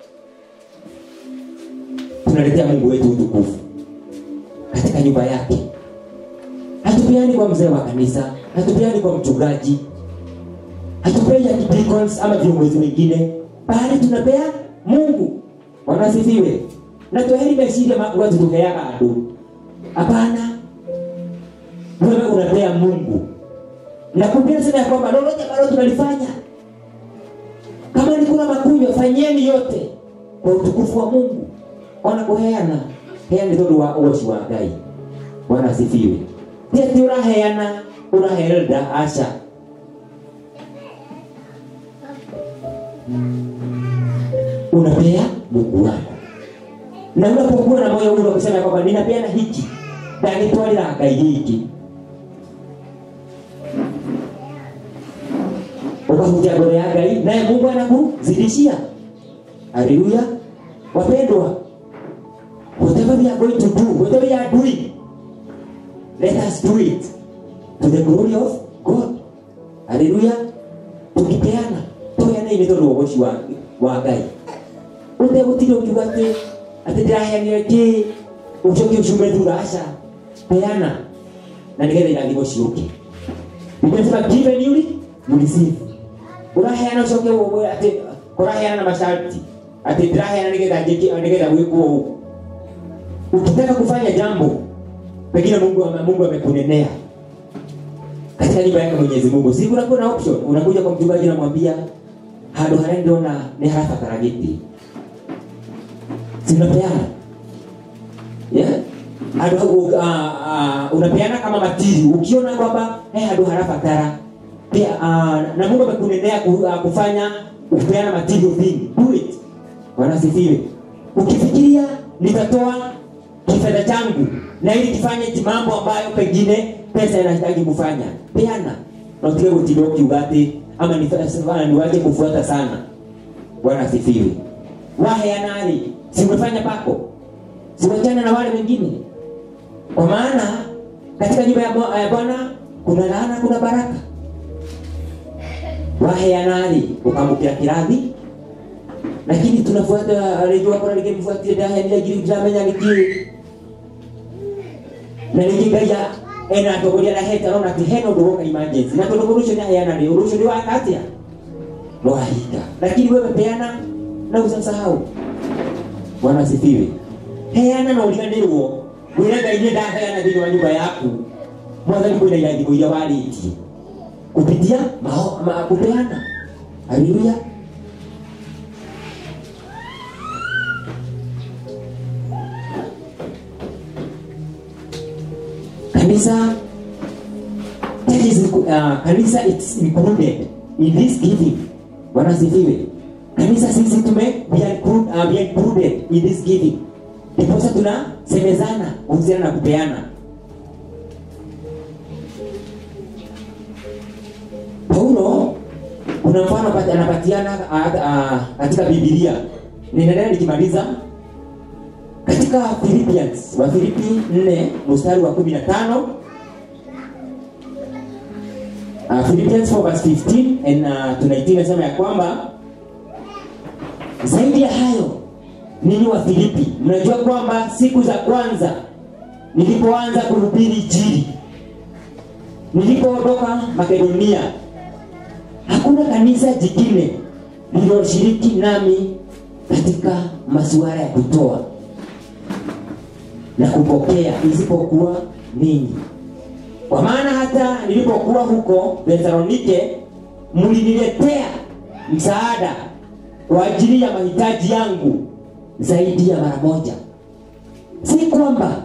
tunaletea mungu wetu utukufu katika nyumba yake hatupeani kwa mzee wa kanisa hatupeani kwa mchungaji hatupei ya deacons ama viongozi wengine bali tunapea mungu wanasifiwe na twaheri meciria makuwa tutuheaga andu hapana wewe unapea mungu na kupia sema ya kwamba lolote ambalo tunalifanya kama ni kula makunywa fanyeni yote kwa utukufu wa mungu ona kuheana heani tondu wa uoci wa ngai bwana asifiwe ti ati uraheana urahelda asha unapea mungu wako na unapokuwa na moyo ule wa kusema ya kwamba ninapeana hiki ndagitwarira ngai giki ukahuja mbele ya ngai naye mungu anakuzidishia haleluya wapendwa whatever we are going to do whatever we are doing let us do it to the glory of god haleluya tukipeana tuheana ini tondu wa ugoci wa wa ngai utegutire ukiuga ati ati ndiraheanire ki ucoke ucume thutha aca peana na nigetha irathimo ciuke nimesema given you you receive uraheana ucoke uwe ati kuraheana na masharti ati ndiraheana nigetha njiki nigetha gwikwo ũũ ukitaka kufanya jambo pengine mungu ame- mungu amekunenea katika nyumba yake mwenyezi mungu si kunakuwa na option unakuja kwa mchungaji namwambia handå harä a ndona nä harabatara gä tä sinapeana yeah? handå hau uh, uh, unapeana kama matiri ukiona kwamba hey, handå harabatara pia uh, na mungu amekunenea ku, uh, kufanya kupeana material thing do it wanasifiwe ukifikiria nitatoa kifedha changu na ili kifanye ti mambo ambayo pengine pesa inahitaji kufanya peana na utige gutinda ukiuga ati ama ni- niwache kufuata sana bwana asifiwe waheanari simefanya pako siwachana na wale wengine kwa maana katika nyumba ya Bwa- ya bwana kuna laana kuna baraka waheanari ukamukira kirathi lakini tunafuata rĩngĩ wakora rĩngĩ mbuatire ndahenire ngiri ndiramenya nĩkĩ na rĩngĩ ngai a- ena atongoria arahete arona atĩ hena ũndũ woka emergency na tondũ mũndũ ũcio nĩaheana rĩ ũndũ ũcio nĩ waka atĩa nĩwahinga lakini wewe peana na usasahau bwana asifiwe heana na ũriganĩrwo wĩre ngai nĩ ndaheana thĩinĩ wa nyũmba yaku mwathani kwĩna irathimo iria warĩtie kupitia mao, ma, kupeana haleluya kanisa that is, uh, kanisa it's included in this giving bwana sifiwe kanisa sisi tume we are include, uh, we are included in this giving ndiposa tunasemezana kuhusiana na kupeana paulo kuna mfano pati- anapatiana uh, uh, katika bibilia ninaendelea nikimaliza katika philippians wa filipi 4 mstari wa 15 uh, philippians 4 verse 15 and uh, to 19 nasema ya kwamba zaidi ya hayo ninyi wa filipi mnajua kwamba siku za kwanza nilipoanza kuhubiri injili nilipoondoka makedonia hakuna kanisa jingine lililoshiriki nami katika masuala ya kutoa na kupokea isipokuwa ninyi kwa maana hata nilipokuwa huko thesalonike mliniletea msaada kwa ajili ya mahitaji yangu zaidi ya mara moja si kwamba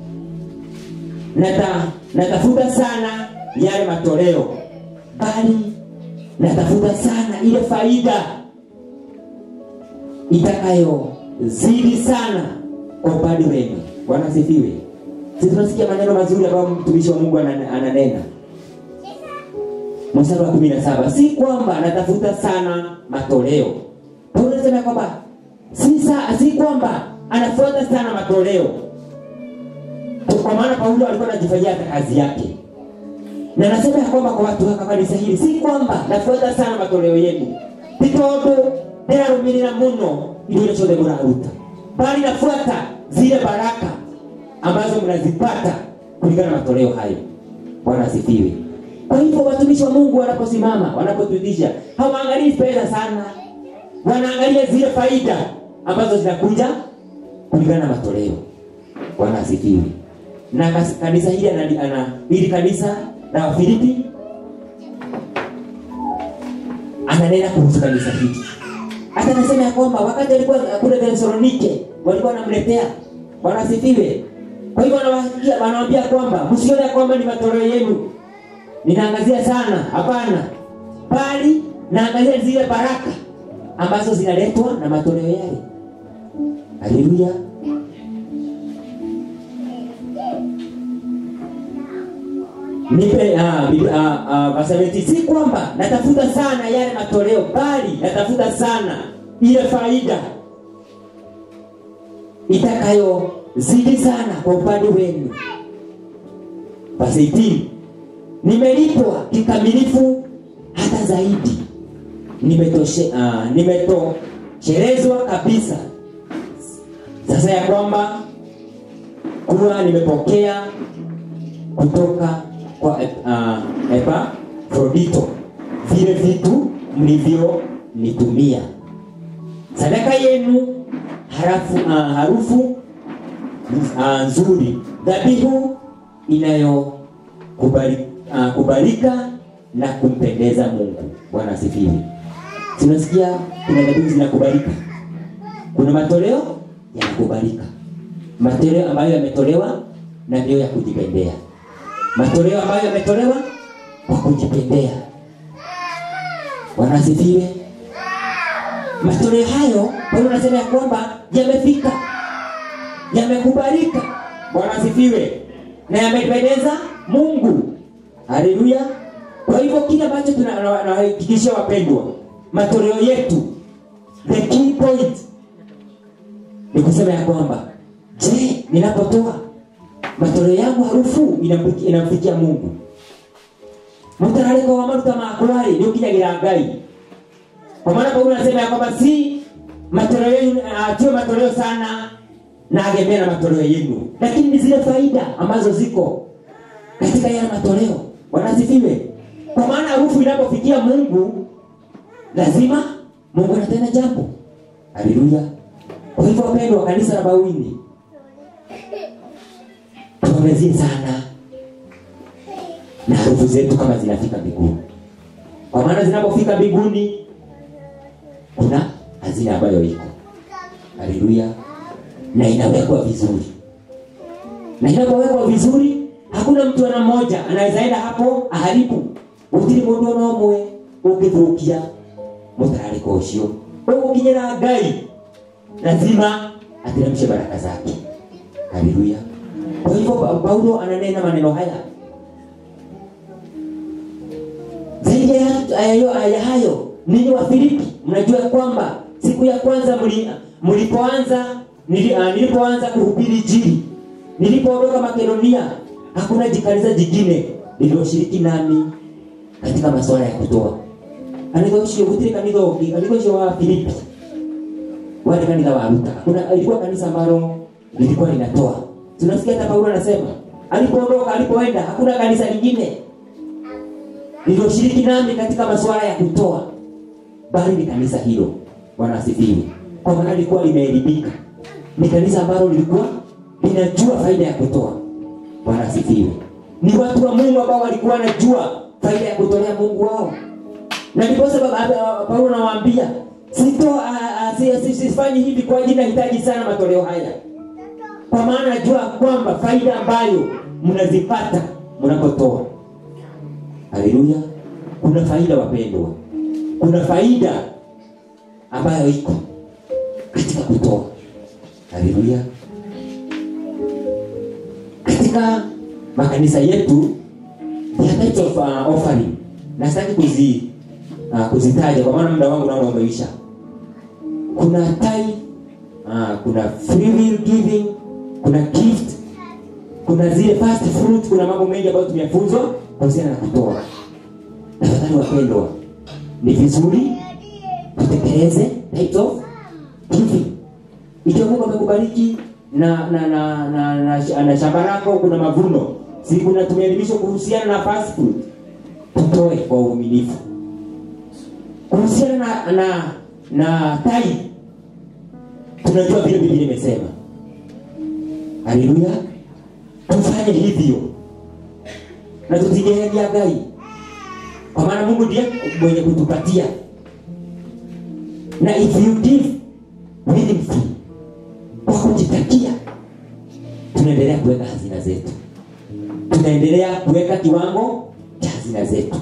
nata, natafuta sana yale matoleo bali natafuta sana ile faida itakayozidi sana kwa upande wenu bwana asifiwe si tunasikia maneno mazuri ambayo mtumishi wa mungu anan- ananena mstari wa kumi na saba si kwamba natafuta sana matoleo paulo anasema ya kwamba si, sa, si kwamba anafuata sana matoleo kwa maana paulo alikuwa anajifanyia hata kazi yake na nasema ya kwamba kwa watu wa kanisa hili si kwamba nafuata sana matoleo yenu ti tondu ndirarumirira muno indo iria ciothe mũraruta bali nafuata zile baraka ambazo mnazipata kulingana na matoleo hayo bwana asifiwe kwa hivyo watumishi wa mungu wanaposimama wanapotuitisha hawaangalii fedha sana wanaangalia zile faida ambazo zinakuja kulingana na matoleo bwana asifiwe na kas- kanisa hili ana, ana hili kanisa la wafilipi ananena kuhusu kanisa hili hata anasema ya kwamba wakati alikuwa kule thesalonike walikuwa wanamletea bwana asifiwe kwa kwa hivyo anawaambia anawaambia kwamba msione kwamba ni matoleo yenu ninaangazia sana hapana bali naangazia zile baraka ambazo zinaletwa na matoleo yale haleluya nipe ah, Biblia- ah, ah, verse 17, si kwamba natafuta sana yale matoleo bali natafuta sana ile faida itakayozidi sana kwa upande wenu verse 18, nimelipwa kikamilifu hata zaidi nimetoshe ah, nimetoshelezwa kabisa sasa ya kwamba kuwa nimepokea kutoka kwa uh, Epafrodito vile vitu mlivyonitumia sadaka yenu harafu, uh, harufu uh, nzuri dhabihu inayokubalika uh, kubalika na kumpendeza Mungu. Bwana asifiwe. Tunasikia kuna dhabihu zinakubalika, kuna matoleo yanakubalika, matoleo ambayo yametolewa na ndio ya kujipendea, matoleo ambayo yametolewa kwa kujipendea. Bwana asifiwe. Matoleo hayo Paulo anasema ya kwamba yamefika, yamekubalika. Bwana asifiwe, na yamependeza Mungu. Haleluya. Kwa hivyo kile ambacho tunahakikishia wapendwa, matoleo yetu, the key point ni kusema ya kwamba je, ninapotoa matoleo yangu harufu inamfikia inamfikia Mungu mutarariko wa maruta makwari nĩ ũkinyagĩra ngai kwa maana paulo anasema ya kwamba si matoleo yenu uh, sio matoleo sana nagemea na matoleo yenu lakini ni zile faida ambazo ziko katika yale matoleo wanasifiwe kwa maana harufu inapofikia mungu lazima mungu anatenda jambo haleluya kwa hivyo wapendwa wa kanisa la bawini tuangazie sana na harufu zetu kama zinafika mbinguni kwa maana zinapofika mbinguni kuna hazina ambayo iko haleluya na inawekwa vizuri na inapowekwa vizuri hakuna mtu ana mmoja anaweza enda hapo aharibu gutiri mundu ona umwe ungithukia mutarariko ucio ugukinyira ngai lazima ateremshe baraka zake haleluya kwa hivyo Pa- paulo ananena maneno haya zaidi ya hayo, ya hayo ninyi wa Filipi mnajua kwamba siku ya kwanza mli, mlipoanza nili, uh, nilipoanza kuhubiri injili nilipoondoka Makedonia hakuna jikanisa jingine lililoshiriki nami katika masuala ya kutoa kanitha ucio gutiri kanitha ungi kanitha ucio wa Filipi wale kanitha wa Ruta kuna ilikuwa kanisa ambalo lilikuwa linatoa tunasikia hata Paulo anasema alipoondoka alipoenda hakuna kanisa lingine lililoshiriki nami katika masuala ya kutoa bali ni kanisa hilo bwana asifiwe kwa maana lilikuwa limeelimika ni kanisa ambalo lilikuwa linajua faida ya kutoa bwana asifiwe ni watu wa mungu ambao walikuwa wanajua faida ya kutolea mungu wao na ndiposa baba- baba- paulo anawaambia sito sifanyi hivi kwa ajili nahitaji sana matoleo haya kwa maana najua kwamba faida ambayo mnazipata mnapotoa haleluya kuna faida wapendwa kuna faida ambayo iko katika kutoa haleluya katika makanisa yetu there are types of uh, offering na sitaki kuzi uh, kuzitaja kwa maana muda wangu naona umeisha kuna tithe uh, kuna free will giving kuna gift kuna zile fast fruit kuna mambo mengi ambayo tumefunzwa kuhusiana na kutoa tafadhali wapendwa ni vizuri tutekeleze types of giving ikiwa mungu amekubariki na na na na, na, na, na shamba lako kuna mavuno si kuna tumeelimishwa kuhusiana na fast food tutoe kwa uaminifu kuhusiana na na na tai tunajua vile biblia imesema haleluya tufanye hivyo na tusigeheria ngai kwa maana mungu ndiye mwenye kutupatia na if you give willingly kwa kujitakia tunaendelea kuweka hazina zetu tunaendelea kuweka kiwango cha hazina zetu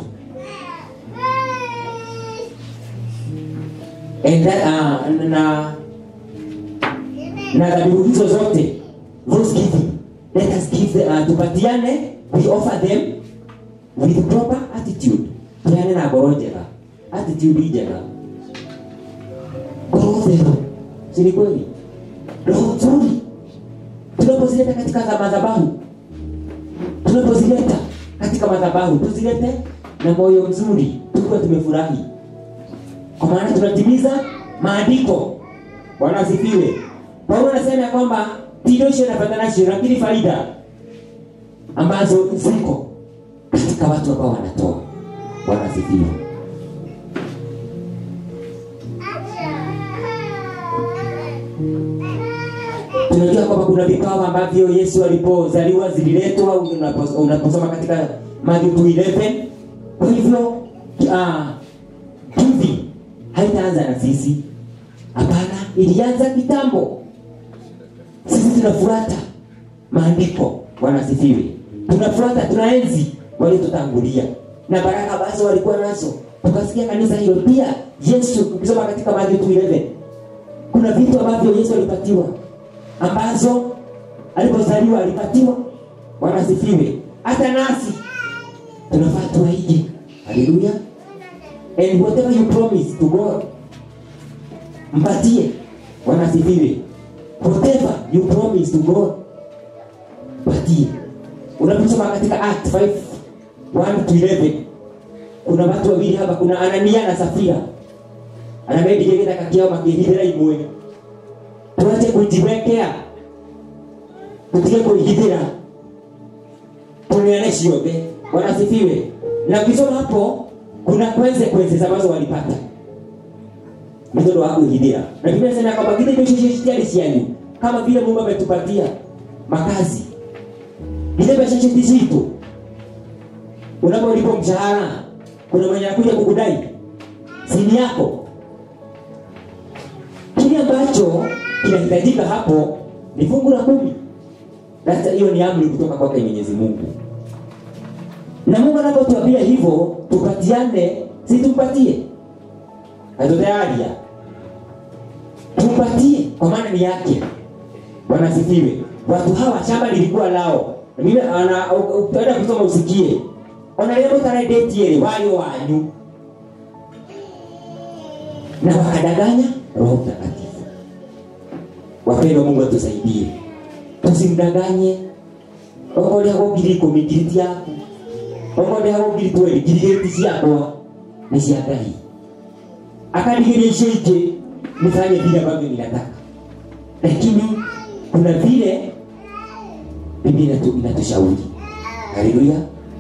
And that, uh, na na dhabihu hizo zote those giving let us give the, uh, tupatiane we offer them with proper attitude tuane na ngoro njega attitude njega ngoro theru si ni kweli roho nzuri tunapozileta katika za madhabahu tunapozileta katika madhabahu tuzilete na moyo mzuri tukiwa tumefurahi kwa maana tunatimiza maandiko bwana asifiwe paulo anasema ya kwamba tidosho nafatanashi lakini faida ambazo ziko katika watu ambao wanatoa bwana asifiwe tunajua kwamba kuna vipawa ambavyo yesu alipozaliwa zililetwa unapo- unaposoma katika Matthew 2:11 kwa hivyo uh, hivi haitaanza na sisi hapana ilianza kitambo sisi tunafuata maandiko wanasifiwe tunafuata tunaenzi waliotutangulia na baraka ambazo walikuwa nazo tukasikia kanisa hilo pia yesu ukisoma katika Mathayo 2:11 kuna vitu ambavyo yesu alipatiwa ambazo alipozaliwa alipatiwa wanasifiwe hata nasi tunafaa tuwaige haleluya and whatever you promise to god mpatie wanasifiwe whatever you promise to god patie unaposoma katika act 5 1 to 11 kuna watu wawili hapa kuna anania na safira anamedigegetha kakiao makihithira imwe tuache kujiwekea tutige kuihithira tuneane ciothe wanasifiwe na ukisoma hapo kuna consequences ambazo walipata nĩ tondũ wa kwĩhithĩra na biblia inasema kwamba githĩ indo icio citiarĩ cianyu kama vile mungu ametupatia makazi githĩ mbeca icio ti citũ unapolipwa mshahara kuna mwenye anakuja kukudai sini yako kile ambacho kinahitajika hapo ni fungu la kumi Sasa hiyo ni amri kutoka kwake mwenyezi mungu na mungu anapotuambia hivyo tupatiane si tumpatie hatutayaria tumpatie kwa maana ni yake wanasifiwe watu hawa shamba lilikuwa lao Na mimi ana- u- u- utaenda kusoma usikie ona rĩrĩa mũtaredĩtiĩrĩ warĩo wanyu na wakadanganya roho mtakatifu wapendwa mungu atusaidie tusimdanganye okorĩa gå ngiri ikũmi ngiri ti yaku okorĩa gå ngiri tweri ngiri igĩrĩ ti ciakwa nĩ cia ngai akanigĩria icio ingĩ nifanye vile ambavyo ninataka lakini kuna vile biblia inatu- inatushauri haleluya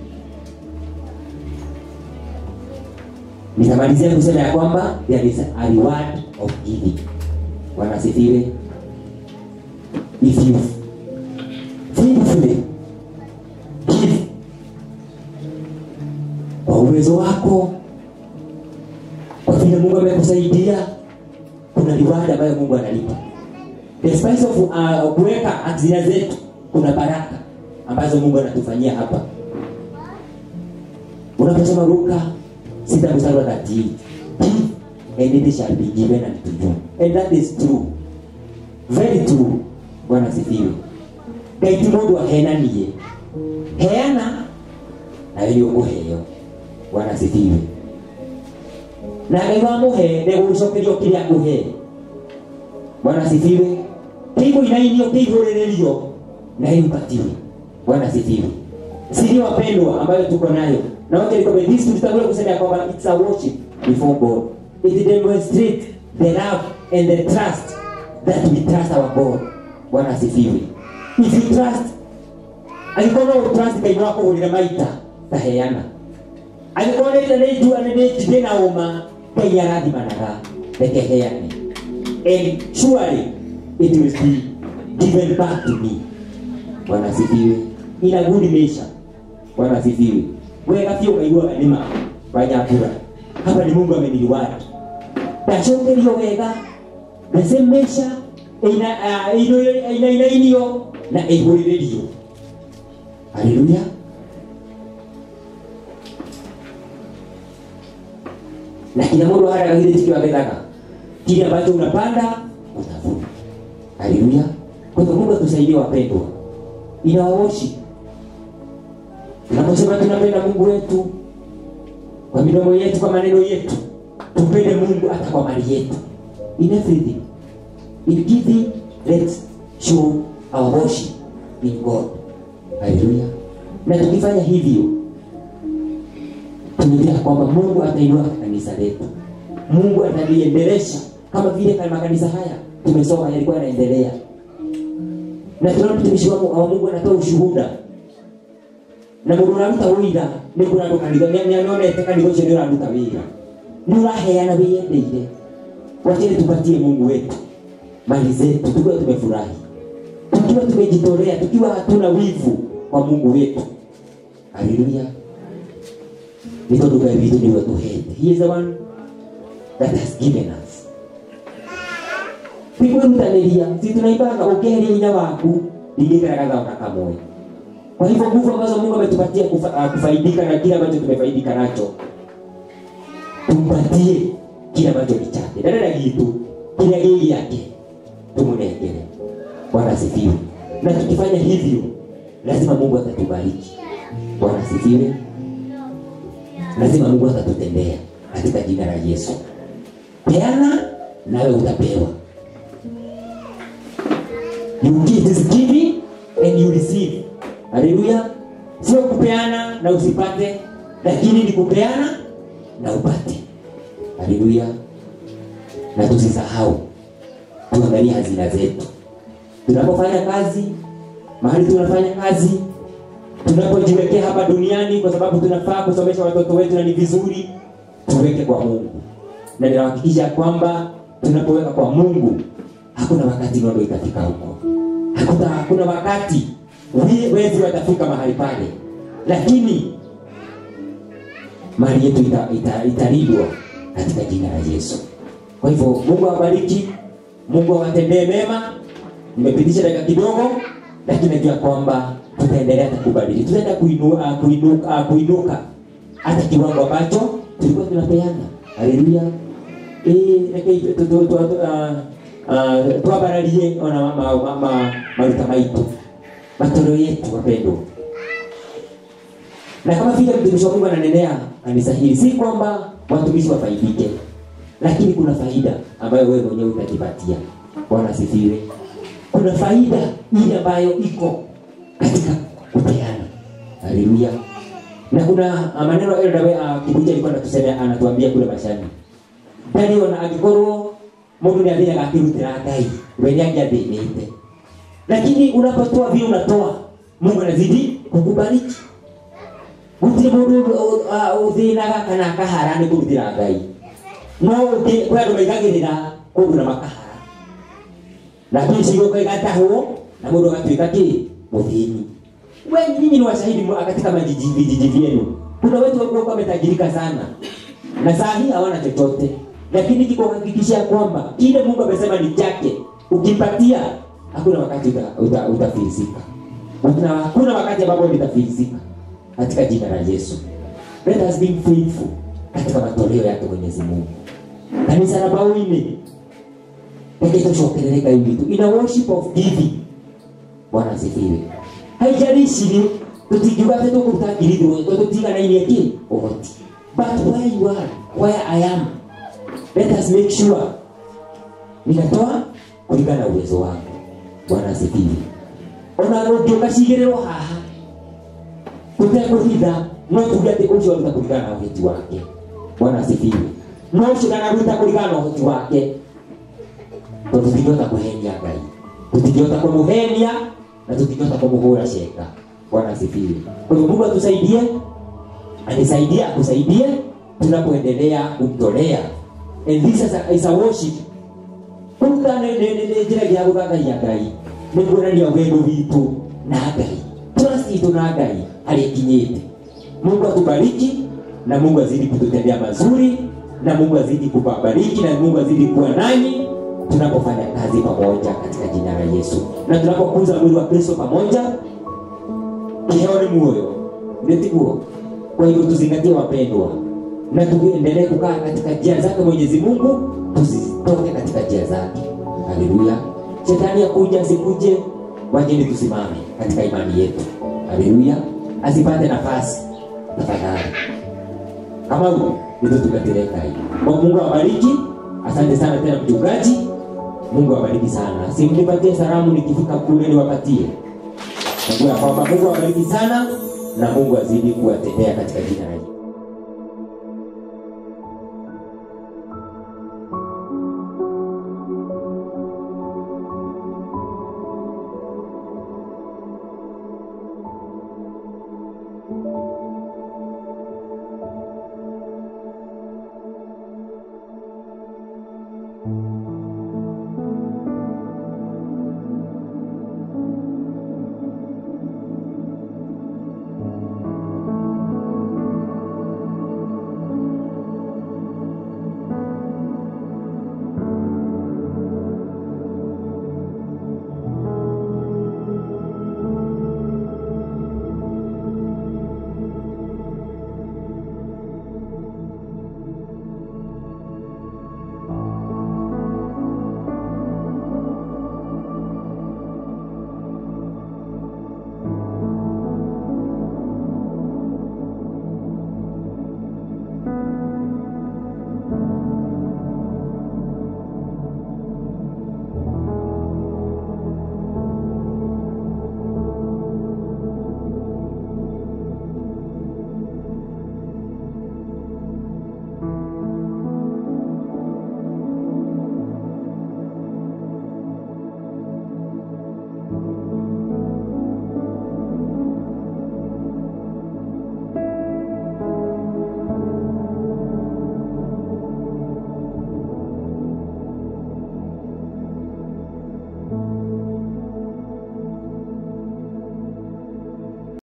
nitamalizia kusema ya kwamba there is a reward of giving wanasifiwe if you faithfully give kwa uwezo wako kwa vile mungu amekusaidia kuna reward ambayo mungu analipa the spice of uh, kuweka hazina zetu kuna baraka ambazo mungu anatufanyia hapa unaposoma luka sita mstari wa 38 give and it shall be given unto you and that is true very true bwana sifiwe ngai ti mundu ahenanie heana nawe nĩ ũkũheo bwana sifiwe na ngai wamũhe ndegũgũcokerio kĩrĩa akũhe bwana sifiwe kĩigũinainio kĩihũrĩrĩrio na ĩmpatiwe bwana sifiwe siri wapendwa ambayo tuko nayo na wote nikombe this tulitangulia kusema ya kwamba it's a worship before god it demonstrate the love and the trust that we trust our god bwana asifiwe if you trust angĩkorwo no ũtrust ngai no akũgũrĩre maita taheana angĩkorwo nĩ nĩ njua nĩ nĩ njigĩ na ũma ngai arathimanaga reke heane and surely it will be given back to me bwana asifiwe ina good measure bwana asifiwe wega pia ukaiguaga nĩma wanyambura hapa ni mungu ameniliwadi ndacokerio wega the same measure ina- ah, ino- inainainio na ĩihũrĩrĩrio haleluya na kila mundu hata kile kitu ametaka kile ambacho unapanda utavuna haleluya kwa hivyo mungu atusaidie wapendwa inawaoshi tunaposema tunapenda mungu wetu kwa midomo yetu kwa maneno yetu tupende mungu hata kwa mali yetu in everything in giving let's show our worship in god haleluya na tukifanya hivyo tunajua kwamba mungu atainua kanisa letu mungu ataliendelesha kama vile kama makanisa haya tumesoma yalikuwa yanaendelea na tunaona mtumishi wa wa mungu anatoa ushuhuda na mundu ũraruta wĩira nĩ kũrandũ kanitha nĩonete kanitha ũcio nĩ ũraruta wĩra nĩ ũraheana wĩyendeire wacheni tupatie mungu wetu mali zetu tukiwa tumefurahi tukiwa tumejitolea tukiwa hatuna wivu kwa mungu wetu haleluya nĩ tondũ ngai witũ nĩwe tũhete he is the one that has given us nĩkwĩrutanĩria si tunaimbaga ũkeheria hinya waku ndingĩkĩra gathaka kamwe kwa hivyo nguvu ambazo mungu ametupatia kufa, uh, kufaidika na kile ambacho tumefaidika nacho tumpatie kile ambacho ni chake dadada gitu kile gii yake tumunengere bwana asifiwe na tukifanya hivyo lazima mungu atatubariki bwana asifiwe lazima mungu atatutendea katika jina la yesu peana nawe utapewa you give is giving and you receive haleluya sio kupeana na usipate lakini ni kupeana na upate haleluya na tusisahau tuangalie hazina zetu tunapofanya kazi mahali tunafanya kazi tunapojiwekea hapa duniani kwa sababu tunafaa kusomesha watoto wetu na ni vizuri tuweke kwa mungu na ninahakikisha kwamba tunapoweka kwa mungu hakuna wakati nondo itafika huko hakuna, hakuna wakati we- wezi watafika mahali pale lakini mali yetu italindwa ita, italindwa katika jina la yesu kwa hivyo mungu awabariki mungu awatendee mema nimepitisha dakika kidogo lakini najua kwamba tutaendelea hata kubadili tutaenda kuinuka, kuinuka, kuinuka hata kiwango ambacho tulikuwa tunapeana haleluya Eh, reke tu- tu- tu- tu- ah, ah, twambararie ona ma- ma- ma- ma- maruta maitu matoleo yetu wapendwa na kama vile mtumishi wa mungu ananenea kanisa hili si kwamba watumishi wafaidike lakini kuna faida ambayo wewe mwenyewe utajipatia bwana asifiwe kuna faida ile ambayo iko katika kupeana haleluya na kuna ah, maneno eldawe uh, kibuja alikuwa anatusema anatuambia kule mashani ndari ona angĩkorwo mũndũ nĩ athĩnaga akĩrutĩra ngai we nĩ angĩathĩnĩte lakini unapotoa vile unatoa mungu anazidi kukubariki gũtirĩ mũndũ uh, ũthĩnaga kana akahara nĩ kũrutĩra ngai no ũngĩ kwĩ andũ maigagĩrĩra kũndũ na makahara lakini cigoka igatahwo na mũndũ agatuĩka kĩ mũthĩni wengi nyinyi ni washahidi mwa- katika majiji vijiji vyenu kuna wetu walikuwa wametajirika sana na saa hii hawana chochote lakini kikuhakikishia kwamba kile mungu amesema ni chake ukimpatia hakuna wakati utafilisika uta, uta utafilisika. Hakuna- hakuna wakati ambapo nitafilisika katika jina la yesu let us be faithful katika matoleo yake mwenyezi mungu kanisa la bawini reke tucokerere ngai witũ in a worship of giving bwana asifiwe haijalishi ni tutingiuga atĩ tũkũruta ngiri ithano tondũ tutiganainie kĩ ũhoti but where you are where i am let us make sure ninatoa kulingana na uwezo wangu bwana asifiwe ona ũngĩũka cigĩrĩrwo haha tũtekũhitha no tuge atĩ ũcio aruta kũringana na ũhoti wake bwana asifiwe no ũcio ndanaruta kũringana na ũhoti wake tondũ tũtingĩhota kũhenia ngai tũtingĩhota kũmũhenia na tũtingĩhota kũmũhũra ceka bwana asifiwe kwa hivyo mungu atusaidie anisaidie akusaidie tunapoendelea kumtolea and this is a, is a worship kũruta nĩ nĩ- nĩ- nĩ njĩra ya gũthathaia ngai nĩ kuonania wendo witũ na ngai trust itũ na ngai harĩa ikinyĩte mungu atubariki na mungu azidi kututendea mazuri na mungu azidi kuwabariki na mungu azidi kuwa nanyi tunapofanya kazi pamoja katika jina la yesu na tunapokuza mwili wa kristo pamoja kiheo ni muoyo nitiguo kwa hivyo tuzingatie wapendwa na tuendelee kukaa katika njia zake mwenyezi mungu tusitoke katika njia zake haleluya shetani akuja asikuje wajeni tusimame katika imani yetu haleluya asipate nafasi tafadhali kama huko ndivyo tukatereka hii Kwa mungu awabariki asante sana tena mchungaji mungu awabariki sana simnipatie salamu nikifika kule niwapatie najua kwamba mungu awabariki sana na mungu azidi kuwatendea katika jina la Yesu.